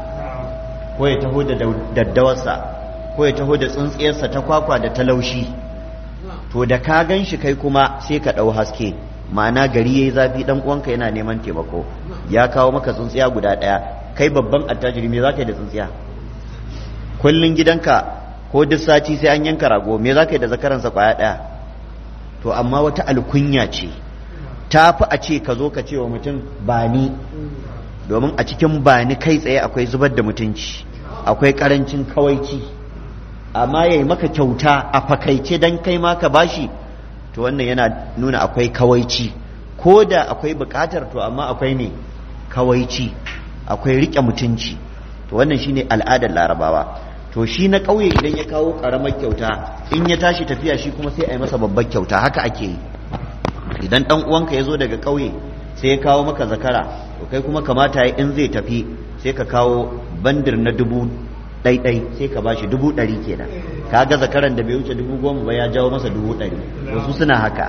ko ya taho da daddawarsa ko ya taho da tsintsiyarsa ta kwakwa da talaushi to da ka gan shi kai kuma sai ka ɗau haske ma'ana gari ya yi zafi ɗan uwanka yana neman taimako ya kawo maka tsintsiya guda ɗaya kai babban attajiri me za ka yi da tsintsiya kullum gidanka ko duk sati sai an yanka rago me za ka yi da zakaransa ƙwaya ɗaya to amma wata alkunya ce ta fi a ce ka zo ka ce wa mutum ba ni domin a cikin ba ni kai tsaye akwai zubar da mutunci akwai karancin kawaici amma ya yi maka kyauta a fakaice don kai ma ka bashi to wannan yana nuna akwai kawaici ko da akwai bukatar to amma akwai ne kawaici akwai riƙe mutunci to wannan shine al'adar larabawa to shi na ƙauye idan ya kawo ƙaramar kyauta in ya tashi tafiya shi kuma sai a yi masa babbar kyauta haka ake yi idan ɗan uwanka ya zo daga ƙauye sai ya kawo maka zakara to kai kuma kamata ya in zai tafi sai ka kawo bandir na dubu ɗaiɗai sai ka bashi dubu ɗari kenan ka ga zakaran da bai wuce dubu goma ba ya jawo masa dubu ɗari wasu suna haka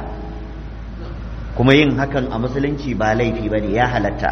kuma yin hakan a musulunci ba laifi ba ne ya halatta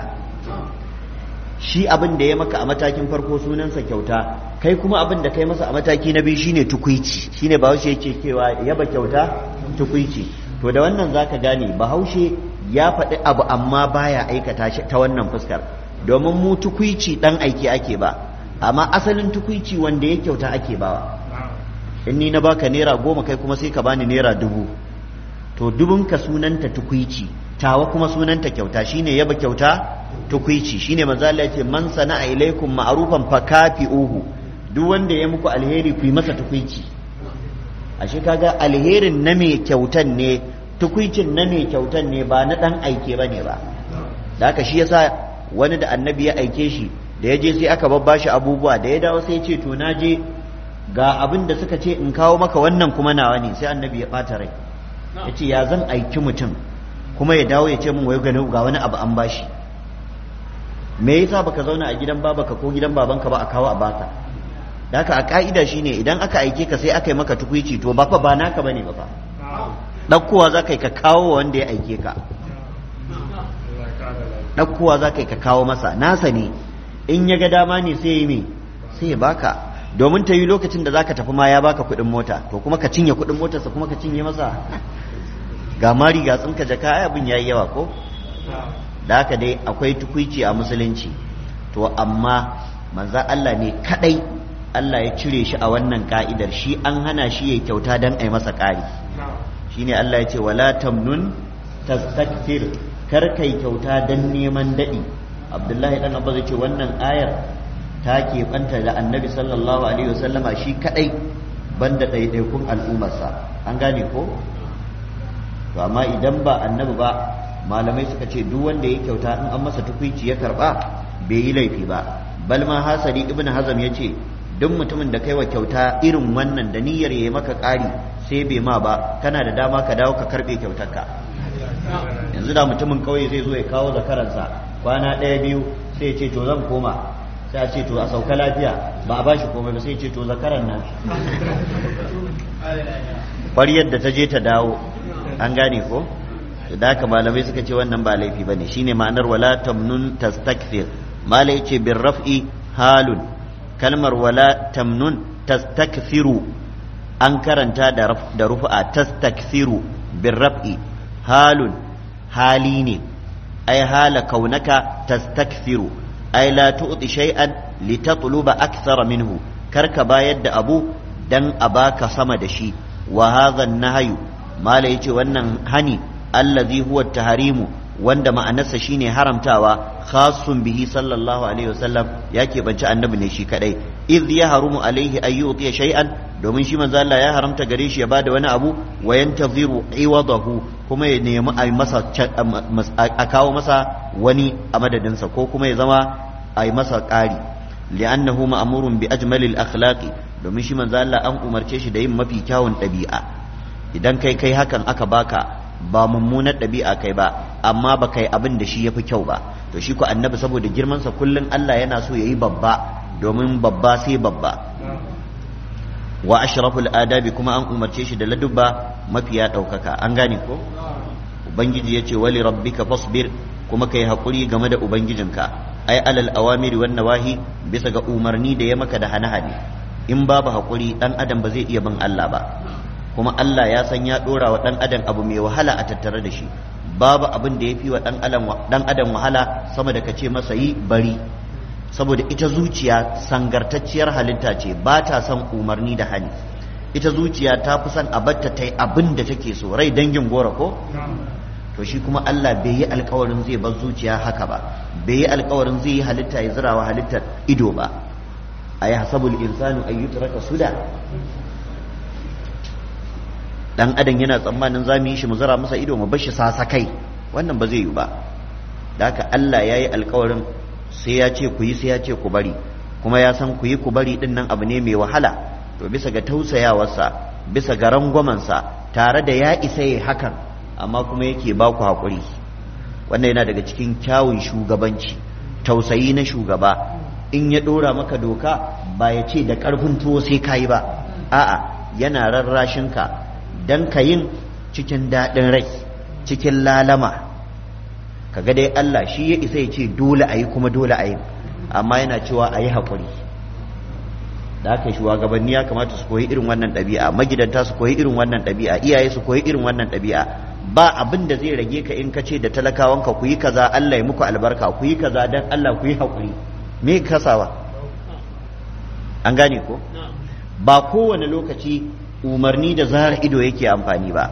shi abin da ya maka a matakin farko sunansa kyauta kai kuma abin da kai masa a mataki na biyu shine tukuici shine bahaushe yake cewa yaba kyauta tukuici to da wannan zaka gane bahaushe ya faɗi abu amma baya aikata shi ta wannan fuskar domin mu tukuici dan aiki ake ba amma asalin tukuici wanda ya kyauta ake bawa in ni na baka naira goma kai kuma sai ka bani naira dubu to dubunka sunanta tukuici tawa kuma sunanta kyauta shine yaba kyauta tukwici shine manzo Allah yace man sana'a ilaikum ma'rufan fakafi'uhu duk wanda ya muku alheri ku yi masa tukwici ashe kaga alherin na mai kyautan ne tukwicin na mai kyautan ne ba na dan aike bane ba da haka shi yasa wani da annabi ya aike shi da ya je sai aka babbashi abubuwa da ya dawo sai ya ce to na je ga abin da suka ce in kawo maka wannan kuma nawa ne sai annabi ya bata rai ya ce ya zan aiki mutum kuma ya dawo ya ce min wai ga wani abu an bashi me yasa baka zauna a gidan babaka ko gidan babanka ba a kawo a baka da haka a ka'ida shine idan aka aike ka sai aka yi maka tukwici to ba fa ba naka bane ba fa ɗaukowa za ka yi ka kawo wanda ya aike ka ɗaukowa za ka yi ka kawo masa nasa ne in ya ga dama ne sai yi me sai ya baka domin ta yi lokacin da za ka tafi ma ya baka kuɗin mota to kuma ka cinye kuɗin motarsa kuma ka cinye masa ga mari ga tsinka jaka ai abin yayi yawa ko da haka dai akwai tukuici a musulunci to amma manza Allah ne kadai Allah ya cire shi a wannan ka'idar shi an hana shi ya kyauta don a yi masa ƙari shine Allah ya ce wala tamnun tastakfir kar kai kyauta don neman daɗi Abdullahi dan Abba zai ce wannan ayar ta keɓanta da annabi sallallahu alaihi wasallama shi kadai banda ɗaiɗaikun al'ummarsa an gane ko to amma idan ba annabi ba malamai suka ce duk wanda ya kyauta in an masa tukwici ya karba bai yi laifi ba bal ma hasari ibnu hazam ya ce duk mutumin da kaiwa kyauta irin wannan da niyyar ya maka ƙari sai bai ma ba kana da dama ka dawo ka karbe kyautarka yanzu da mutumin kauye zai zo ya kawo zakaransa kwana ɗaya biyu sai ce to zan koma sai a ce to a sauka lafiya ba a bashi komai ba sai ce to zakaran nan ƙwaryar da ta je ta dawo an gane ko da haka malamai suka ce wannan ba laifi ba ne shine ma'anar wala tamnun tastakfir malai ce bin raf'i halun kalmar wala tamnun tastakfiru an karanta da rufa tastakfiru bin raf'i halun hali ne ai hala kaunaka tastakfiru ai la tu'ti shay'an litatluba akthara minhu karka bayar da abu dan a baka sama da shi wa hadha an-nahyu mala yace wannan hani allazi huwa taharimu wanda ma'anarsa shine haramtawa khassun bihi sallallahu alaihi wasallam ya keɓanci annabi ne shi kadai idh ya harumu alaihi ay yu'tiya shay'an domin shi manzo Allah ya haramta gare shi ya bada wani abu wa yantaziru iwadahu kuma ya nemi a masa a kawo masa wani a madadinsa ko kuma ya zama a yi masa ƙari li'annahu ma'murun bi ajmalil akhlaqi domin shi manzo Allah an umarce shi da yin mafi kyawun ɗabi'a idan kai kai hakan aka baka ba mummunar ɗabi'a kai ba amma ba kai abin da shi ya fi kyau ba to shi ko annabi saboda girmansa kullum Allah yana so ya yi babba domin babba sai babba wa ashraful adabi kuma an umarce shi da ladubba mafiya ɗaukaka an gane ko ubangiji yace wali rabbika fasbir kuma kai hakuri game da ubangijinka ai alal awamiri wan nawahi bisa ga umarni da ya maka da hane-hane in babu hakuri dan adam ba zai iya bin Allah ba kuma Allah ya san ya dora wa dan adam abu mai wahala a tattare da shi babu abin da ya fi wa dan adam wahala sama da kace masa yi bari saboda ita zuciya sangartacciyar halitta ce ba ta son umarni da hani ita zuciya ta fi son a batta ta yi abin da take so rai dangin gora ko to shi kuma Allah bai yi alkawarin zai bar zuciya haka ba bai yi alkawarin zai yi halitta ya zirawa halittar ido ba a yi hasabul insanu an yi turaka suda dan adam yana tsammanin za mu yi shi mu zira masa ido mu bashi sasa kai wannan ba zai yi ba da haka Allah ya yi alkawarin sai ya ce ku yi sai ya ce ku bari kuma ya san ku yi ku bari din nan abu ne mai wahala to bisa ga tausayawarsa bisa ga rangwamansa tare da ya isa yi hakan amma kuma yake ba ku haƙuri wannan yana daga cikin kyawun shugabanci tausayi na shugaba in ya ɗora maka doka ba ya ce da ƙarfin tuwo sai ka yi ba a'a yana rarrashinka don ka yin cikin daɗin rai cikin lalama kaga dai Allah shi ya isa ya ce dole a yi kuma dole a yi amma yana cewa a yi haƙuri da aka shugabanni ya kamata su koyi irin wannan ɗabi'a magidanta su koyi irin wannan ɗabi'a iyaye su koyi irin wannan ɗabi'a ba abin da zai rage ka in ka ce da talakawanka ku yi kaza Allah ya muku albarka ku yi kaza dan Allah ku yi haƙuri me kasawa an gane ko ba kowane lokaci umarni da zara ido yake amfani ba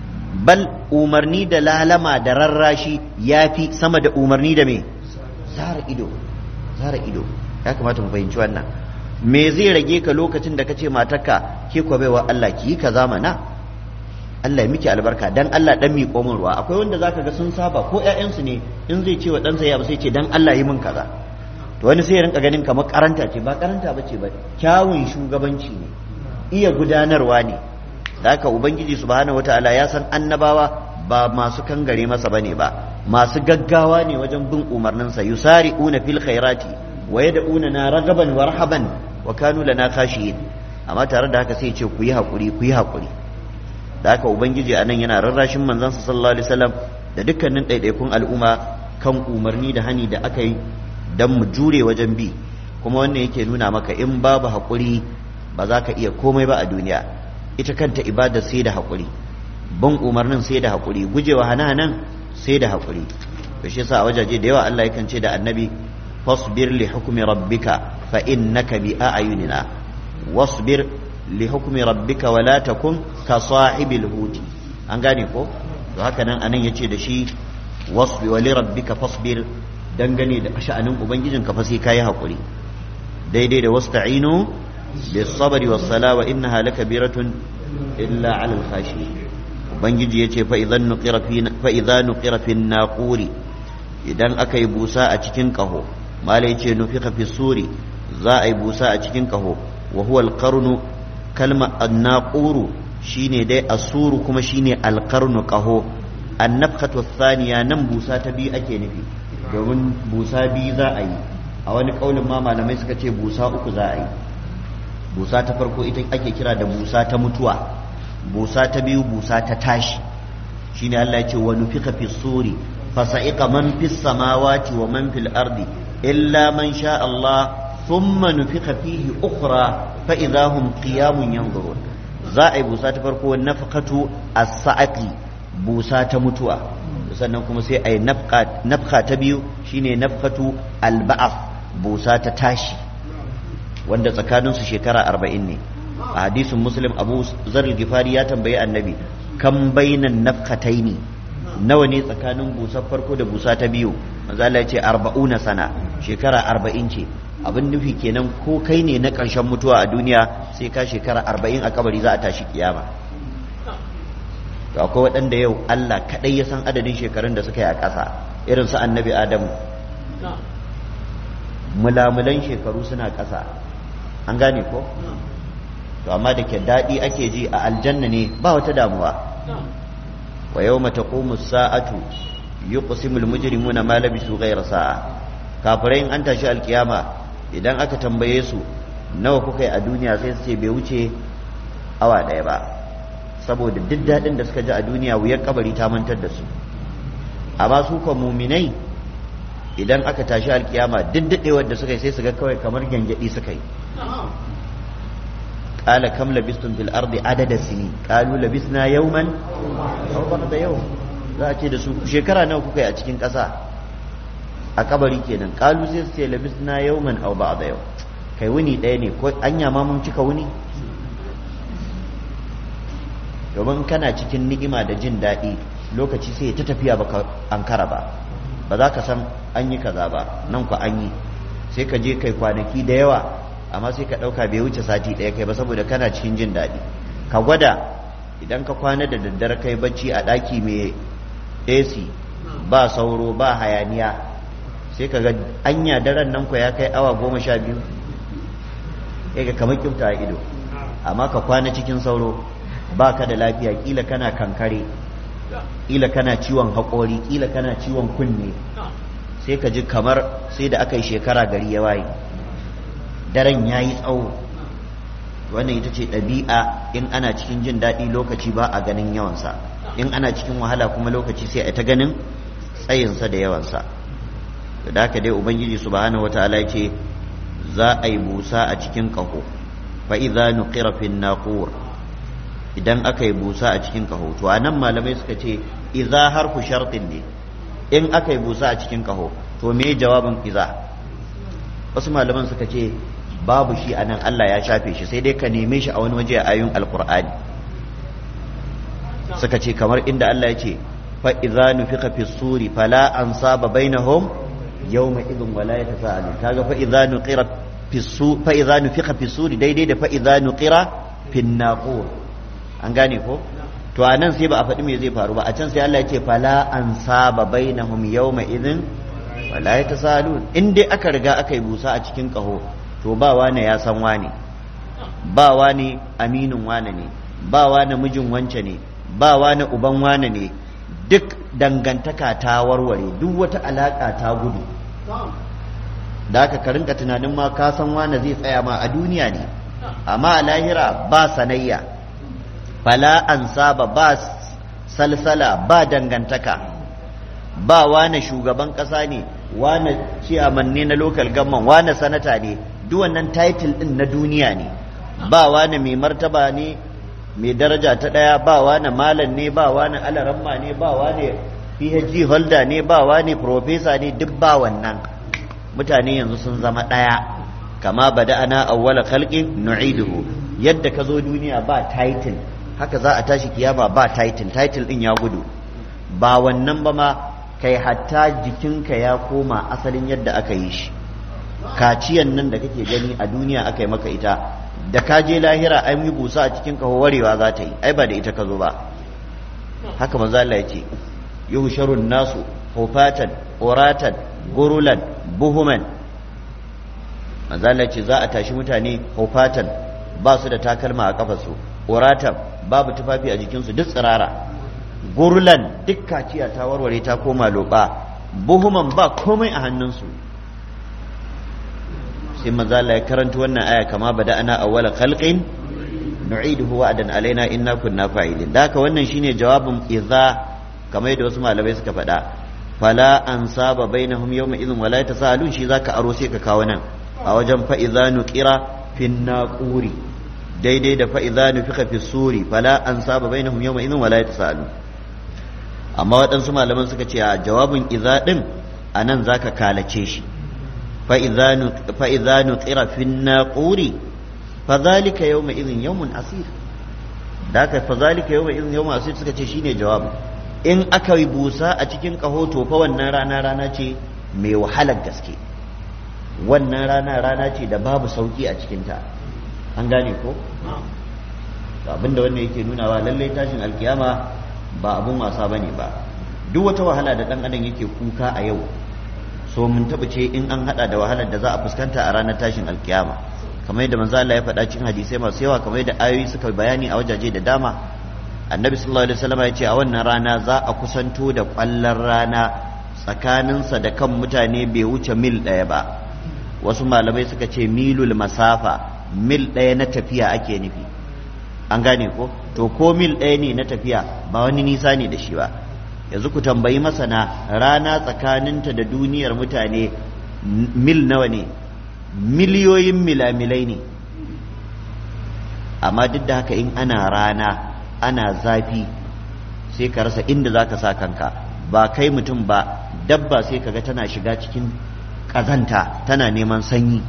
bal umarni da lalama da rarrashi ya fi sama da umarni da me zara ido zara ido ya kamata mu fahimci wannan me zai rage ka lokacin da kace matarka ke kwa baiwa Allah ki yi kaza mana Allah ya miki albarka dan Allah dan mi komin ruwa akwai wanda zaka ga sun saba ko ƴaƴansu ne in zai ce wa ɗansa ya ba sai ce dan Allah yi min kaza to wani sai ya rinka ganin kamar karanta ce ba karanta bace ba kyawun shugabanci ne iya gudanarwa ne da haka ubangiji subhanahu wataala ya san annabawa ba masu kangare masa bane ba masu gaggawa ne wajen bin umarninsa yusari'una fil khairati wa yad'una na ragaban wa rahaban wa kanu lana khashiyin amma tare da haka sai ce ku yi hakuri ku yi hakuri da haka ubangiji anan yana rarrashin manzansa sallallahu alaihi wasallam da dukkanin ɗaiɗaikun al'umma kan umarni da hani da aka yi don mu jure wajen bi kuma wannan yake nuna maka in babu haƙuri ba za ka iya komai ba a duniya ita kanta ibada sai da haƙuri bin umarnin sai da haƙuri gujewa hana-hanan sai da haƙuri to shi yasa a wajaje da yawa Allah yakan ce da annabi fasbir li hukmi rabbika fa innaka bi a'yunina wasbir li hukmi rabbika wa la takun ka sahibil huti an gane ko to haka nan anan yace da shi wasbi wa li rabbika fasbir dangane da sha'anin ubangijinka fa sai kayi haƙuri daidai da wasta'inu bis sabri was sala wa innaha lakabiratun illa 'alal khashi ubangiji yace fa idan nuqira fi fa idza nuqira fi naquri idan aka yi busa a cikin kaho malai yace nufiqa fi suri za a yi busa a cikin kaho wa huwa al-qarnu kalma an-naquru shine dai asuru kuma shine al-qarnu kaho an-nafkhatu ath-thaniya nan busa ta biyu ake nufi domin busa biyu za a yi a wani kaulin ma malamai suka ce busa uku za a yi busa ta farko ita ake kira da busa ta mutuwa busa ta biyu busa ta tashi shine Allah ya ce wa nufika fi suri fa sa'iqa man fis samawati wa man fil ardi illa man sha Allah thumma nufika fihi ukhra fa idahum qiyamun yanzurun za a yi busa ta farko nafqatu as-sa'ati busa ta mutuwa sannan kuma sai a yi nafka ta biyu shine nafkatu alba'af busa ta tashi wanda tsakaninsu shekara arba'in ne a hadisin muslim abu zarar gifari ya tambayi annabi kan bainan nafkataini nawa ne tsakanin busar farko da busa ta biyu manzala ce arba'una sana shekara arba'in ce abin nufi kenan ko kai ne na ƙarshen mutuwa a duniya sai ka shekara arba'in a kabari za a tashi kiyama to akwai waɗanda yau Allah kaɗai ya san adadin shekarun da suka yi a ƙasa irin su annabi Adamu mulamulan shekaru suna ƙasa an gane ko to amma da ke daɗi ake ji a aljanna ne ba wata damuwa wa yau mata sa'atu yuqsimul mujrimuna ma labisu ghayra sa'a kafirai in an tashi alkiyama idan aka tambaye su nawa kuka yi a duniya sai su ce bai wuce awa ɗaya ba saboda duk daɗin da suka ji a duniya wuyar kabari ta mantar da su amma su kwa muminai idan aka tashi alkiyama duk da suka yi sai su ga kawai kamar gyangyaɗi suka yi قال كم لبستم في الأرض عدد سنين قالوا لبسنا يوما أو بعض يوم za a ce da su shekara nawa kuka yi a cikin ƙasa a kabari kenan kalu sai su ce labisna yawman aw ba'da yau kai wuni ɗaya ne ko anya ma mun cika wuni domin kana cikin ni'ima da jin daɗi lokaci sai ta tafiya baka ankara ba ba za ka san an yi kaza ba nan ku an yi sai ka je kai kwanaki da yawa amma sai ka ɗauka bai wuce sati ɗaya kai ba saboda kana cikin jin daɗi ka gwada idan ka kwana da daddare kai bacci a ɗaki mai ac ba sauro ba hayaniya sai ka ga anya daren nan ku ya kai awa goma sha biyu ya ga kamar kyauta a ido amma ka kwana cikin sauro ba ka da lafiya kila kana kankare kila kana ciwon haƙori kila kana ciwon kunne sai ka ji kamar sai da aka yi shekara gari ya waye daren ya yi tsawo wannan ita ce ɗabi'a in ana cikin jin daɗi lokaci ba a ganin yawansa in ana cikin wahala kuma lokaci sai a ta ganin tsayinsa da yawansa da haka dai ubangiji subhanahu wataala ce za a yi busa a cikin ƙaho fa idza nuqira fin naqur idan aka yi busa a cikin ƙaho to anan malamai suka ce idza harfu shartin ne in aka yi busa a cikin ƙaho to me jawabin idza wasu malaman suka ce babu shi a nan Allah ya shafe shi sai dai ka neme shi a wani waje a ayoyin alkur'ani suka ce kamar inda Allah ya ce fa idza nufiqa fi suri fala ansaba bainahum yawma idhin wala yatasaalu kaga fa idza nuqira fi su fa idza nufiqa fi suri daidai da fa idza nuqira fi naqur an gane ko to a nan sai ba a faɗi me zai faru ba a can sai Allah ya ce fala ansaba bainahum yawma idhin wala yatasaalun in dai aka riga aka yi busa a cikin kaho to ba wane ya san wane ba wane aminin wane ne ba wane mijin wance ne ba wane uban wane ne duk dangantaka ta warware duk wata alaka ta gudu da aka ka rinka tunanin ma ka san wane zai tsaya ma a duniya ne amma a lahira ba sanayya fala an saba ba salsala ba dangantaka ba wane shugaban ƙasa ne wane ciyaman ne na local government wane sanata ne duk wannan title din na duniya ne ba wani mai martaba ne mai daraja ta ɗaya ba wani malam ne ba wani alaramma ne ba wani phd holder ne ba wani professor ne duk ba wannan mutane yanzu sun zama ɗaya kama bada ana awwala khalqin nu'iduhu yadda ka zo duniya ba title haka za a tashi kiyama ba title title din ya gudu ba wannan ba ma kai hatta jikinka ya koma asalin yadda aka yi shi kaciyan nan da kake gani a duniya aka yi maka ita da ka je lahira ai yi busa a cikin kaho warewa za ta yi ai ba da ita ka zo ba haka manzo Allah ya ce yuhsharun nasu hufatan uratan gurulan buhuman manzo Allah ya ce za a tashi mutane hufatan ba su da takalma a kafarsu uratan babu tufafi a jikinsu duk tsirara gurulan duk kaciya ta warware ta koma loba buhuman ba komai a hannunsu sai manzo Allah ya karanta wannan aya kama bada ana awwala khalqin nu'iduhu wa'dan alaina inna kunna fa'ilin da haka wannan shine jawabin idza kamar yadda wasu malamai suka faɗa fala ansaba bainahum yawma idhin wala yatasaalun shi zaka aro sai ka kawo nan a wajen fa idza nuqira fin naquri daidai da fa idza nufika fi suri fala ansaba bainahum yawma idhin wala yatasaalun amma waɗansu malaman suka ce a jawabin idza din anan zaka kalace shi فإذا نقر في الناقور فذلك يومئذ يوم عسير ذاك فذلك يومئذ يوم عسير suka ce shine jawabi in aka yi busa a cikin kaho to fa wannan rana rana ce mai wahalar gaske wannan rana rana ce da babu sauki a cikinta an gane ko abinda wannan yake nunawa lallai tashin alkiyama ba abun wasa bane ba duk wata wahala da dan adam yake kuka a yau so mun taɓa ce in an haɗa da wahalar da za a fuskanta a ranar tashin alkiyama kamar yadda manzo Allah ya faɗa cikin hadisai masu yawa kamar yadda ayoyi suka bayani a wajaje da dama annabi sallallahu alaihi wasallam ya ce a wannan rana za a kusanto da ƙwallon rana tsakaninsa da kan mutane bai wuce mil ɗaya ba wasu malamai suka ce milul masafa mil ɗaya na tafiya ake nufi an gane ko to ko mil ɗaya ne na tafiya ba wani nisa ne da shi ba yanzu ku tambayi masana rana tsakaninta da duniyar mutane mil nawa ne miliyoyin milamilai ne amma duk da haka in ana rana ana zafi sai ka rasa inda za ka sa kanka ba kai mutum ba dabba sai kaga tana shiga cikin ƙazanta tana neman sanyi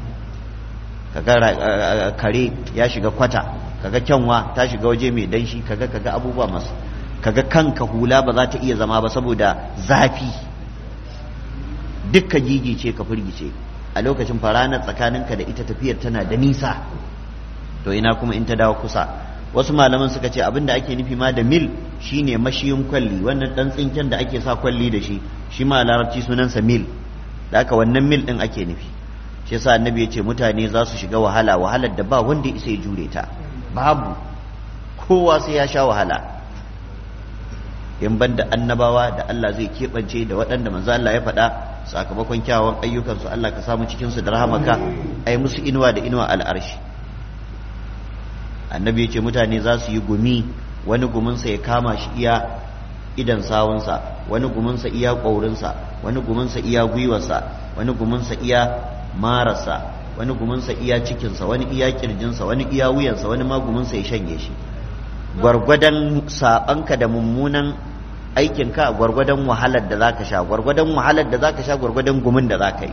kaga kare ya shiga kwata kaga kyanwa ta shiga waje mai danshi kaga kaga abubuwa masu kaga kanka hula ba za ta iya zama ba saboda zafi dukka gigice ka firgice a lokacin faranar tsakaninka da ita tafiyar tana da nisa to ina kuma in ta dawo kusa wasu malaman suka ce abinda ake nufi ma da mil shine mashiyin kwalli wannan dan tsinken da ake sa kwalli da shi shi ma larabci sunansa mil da haka wannan mil din ake nufi shi yasa annabi ya ce mutane za su shiga wahala wahalar da ba wanda isa ya jure ta babu kowa sai ya sha wahala in banda annabawa da Allah zai keɓance da waɗanda manzo Allah ya faɗa sakamakon kyawawan ayyukansu Allah ka samu cikin su da rahamaka ai musu inuwa da inuwa al'arshi annabi ya ce mutane za su yi gumi wani guminsa ya kama shi iya idan sawunsa wani guminsa iya ƙwaurinsa wani guminsa iya gwiwarsa wani guminsa iya marasa wani guminsa iya cikinsa wani iya kirjinsa wani iya wuyansa wani ma guminsa ya shanye shi gwargwadon sabanka da mummunan aikinka gwargwadon wahalar da zaka sha gwargwadon wahalar da zaka sha gwargwadon gumin da zaka yi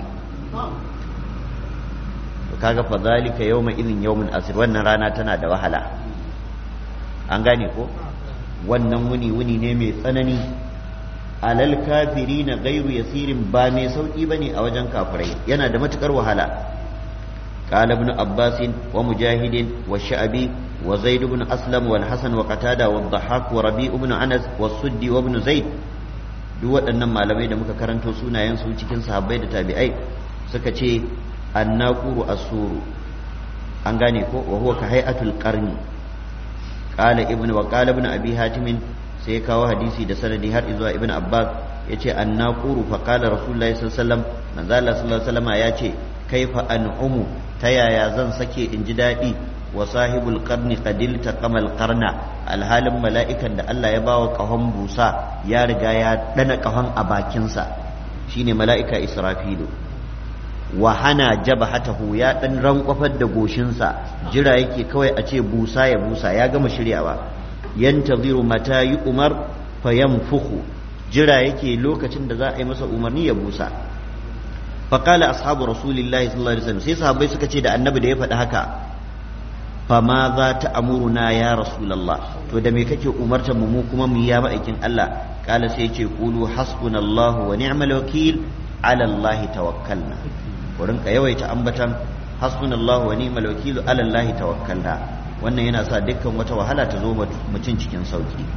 kaga fa zalika yawma idhin yawmun asir wannan rana tana da wahala an gane ko wannan wuni wuni ne mai tsanani alal kafirina gairu yasirin ba mai sauki bane a wajen kafirai yana da matukar wahala قال ابن عباس ومجاهد والشعبي وزيد بن أسلم والحسن وقتادة والضحاك وربيع بن أنس والسدي وابن زيد duk waɗannan malamai da muka karanto sunayensu cikin sahabbai da tabi'ai suka ce annaquru asuru an gane ko wa huwa ka hay'atul qarni qala ibnu wa qala ibnu abi hatim sai kawo hadisi da sanadi har zuwa ibnu abbas yace annaquru fa qala rasulullahi sallallahu alaihi wasallam manzo Allah sallallahu alaihi wasallam yace kaifa an'umu ta yaya zan sake in ji daɗi wa sahibul qarni qadil taqamal qarna alhalin mala'ikan da Allah ya bawa kahon busa ya riga ya dana kahon a bakinsa shine mala'ika israfilu wa hana jabhatahu ya dan rankwafar da goshinsa jira yake kawai a ce busa ya busa ya gama shiryawa yantaziru mata yi umar fayanfuhu jira yake lokacin da za a yi masa umarni ya busa faƙala ashabu rasulillahi sallallahu alaihi wasallam sai sahabbai suka ce da annabi da ya faɗi haka fama za ta amuruna ya rasulallah to da me kake umartar mu kuma mu ya ma'aikin Allah kala sai ce qulu hasbunallahu wa ni'mal wakil ala Allah tawakkalna ku rinka yawaita ambatan hasbunallahu wa ni'mal wakil ala Allah tawakkalna wannan yana sa dukkan wata wahala ta zo mutum cikin sauki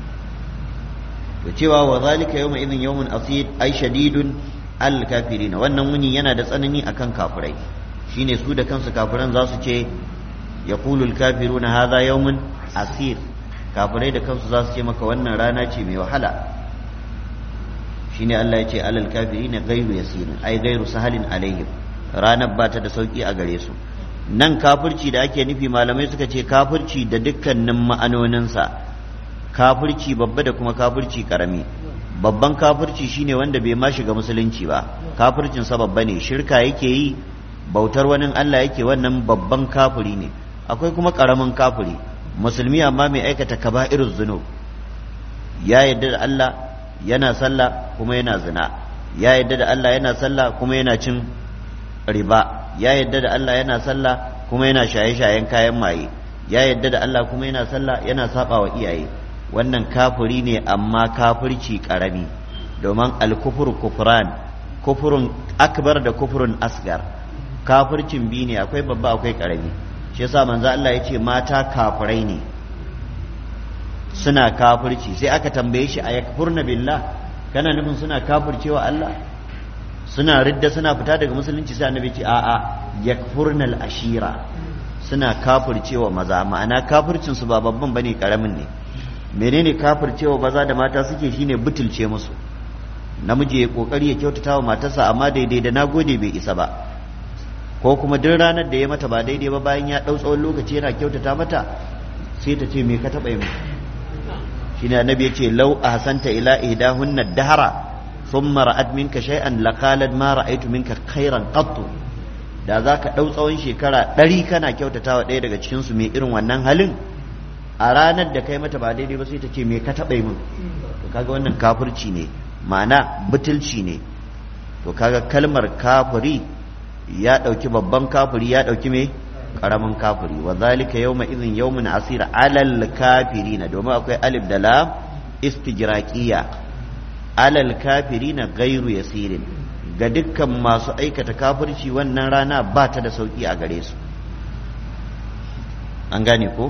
to cewa wa zalika yawma idhin yawmun asir ay shadidun al kafirin wannan wuni yana da tsanani akan kafirai shine su da kansu kafiran za su ce yaqulu al kafiruna hadha yawmun asir kafirai da kansu za su ce maka wannan rana ce mai wahala shine Allah ya ce alal kafirin ghayru yasir ay ghayru sahalin alaihim ranar ba ta da sauki a gare su nan kafirci da ake nufi malamai suka ce kafirci da dukkanin ma'anoninsa kafirci babba da kuma kafirci karami babban kafirci shine wanda bai ma shiga musulunci ba kafircin sa babba ne shirka yake yi bautar wani Allah yake wannan babban kafiri ne akwai kuma karamin kafiri musulmi amma mai aikata kaba'iruz zunub ya yadda da Allah yana sallah kuma yana zina ya yadda da Allah yana sallah kuma yana cin riba ya yadda da Allah yana sallah kuma yana shaye-shayen kayan maye ya yadda da Allah kuma yana sallah yana saba wa iyaye wannan kafiri ne amma kafirci karami domin alkufur kufran kufurun akbar da kufurun asgar kafircin bi ne akwai babba akwai karami shi yasa manzo Allah ya ce mata kafirai ne suna kafirci sai aka tambaye shi a yakfurna billah kana nufin suna kafircewa Allah suna ridda suna fita daga musulunci sai annabi ce a'a yakfurnal ashira suna kafircewa maza ma'ana kafircin su ba babban bane karamin ne menene kafircewa maza da mata suke shine butulce musu namiji ya kokari ya kyautata wa matarsa amma daidai da nagode bai isa ba ko kuma duk ranar da ya mata ba daidai ba bayan ya dau tsawon lokaci yana kyautata mata sai ta ce me ka taba yi shine annabi yace law ahsanta ila ihdahunna dahara thumma ra'at minka shay'an laqalat ma ra'aytu minka khairan qattu da zaka dau tsawon shekara ɗari kana kyautatawa ɗaya daga cikin su mai irin wannan halin a ranar da kai mata ba daidai ba sai ta ce me ka taɓa min to kaga wannan kafirci ne ma'ana butulci ne to kaga kalmar kafiri ya ɗauki babban kafiri ya ɗauki me ƙaramin kafiri wa zalika yawma idhin yawmun asira alal kafirina domin akwai alif da lam istijraqiya alal kafirina ghairu yasirin ga dukkan masu aikata kafirci wannan rana ba ta da sauki a gare su an gane ko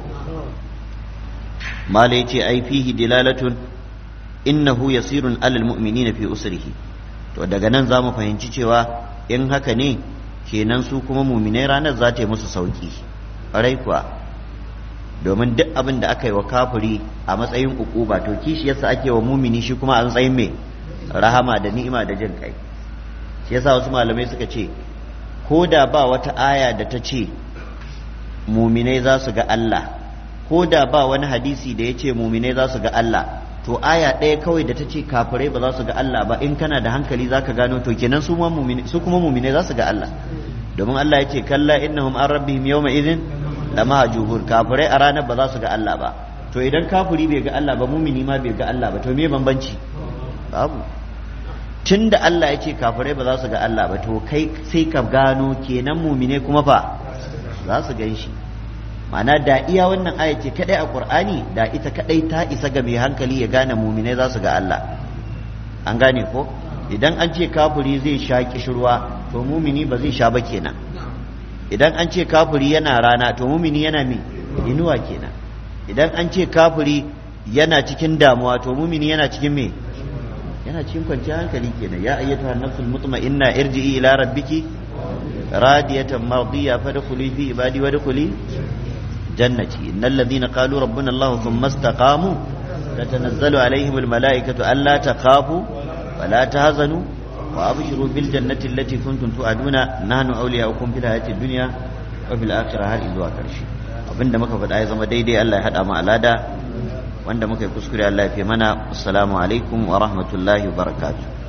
mala yace ai fihi dilalatun innahu yasirun alal mu'minina fi usrihi to daga nan zamu fahimci cewa in haka ne kenan su kuma muminai ranar za ta yi musu sauki ƙwarai kuwa domin duk abin da aka yi wa kafiri a matsayin ukuba to kishi yasa ake wa mumini shi kuma a matsayin mai rahama da ni'ima da jin kai shi yasa wasu malamai suka ce ko da ba wata aya da ta ce muminai za su ga Allah ko da ba wani hadisi da ya ce muminai za su ga Allah to aya ɗaya kawai da ta ce kafirai ba za su ga Allah ba in kana da hankali za ka gano to kenan su kuma muminai za su ga Allah domin Allah ya ce kalla innahum an rabbihim yawma idhin lama hajubun kafirai a ranar ba za su ga Allah ba to idan kafiri bai ga Allah ba mumini ma bai ga Allah ba to me bambanci babu tun da Allah ya ce kafirai ba za su ga Allah ba to kai sai ka gano kenan mumine kuma fa za su gan shi ma'ana da iya wannan aya ce kadai a Qur'ani da ita kadai ta isa ga mai hankali ya gane mumine za su ga Allah an gane ko idan an ce kafiri zai sha kishirwa to mumini ba zai sha ba kenan idan an ce kafiri yana rana to mumini yana me inuwa kenan idan an ce kafiri yana cikin damuwa to mumini yana cikin me yana cikin kwanciyar hankali kenan ya ayyatuha nafsul mutma'inna irji'i ila rabbiki radiyatan mardiya fadkhuli fi ibadi wadkhuli jannati innal ladhina qalu rabbuna allah thumma istaqamu tatanazzalu alaihim al malaikatu alla takhafu wa la tahzanu wa abshiru bil jannati allati kuntum tu'aduna nahnu awliya'ukum fil hayati dunya wa fil akhirah har zuwa karshe abinda muka faɗa ya zama daidai Allah ya hada mu alada wanda muka yi kuskure Allah ya fi mana assalamu alaikum wa rahmatullahi wa barakatuh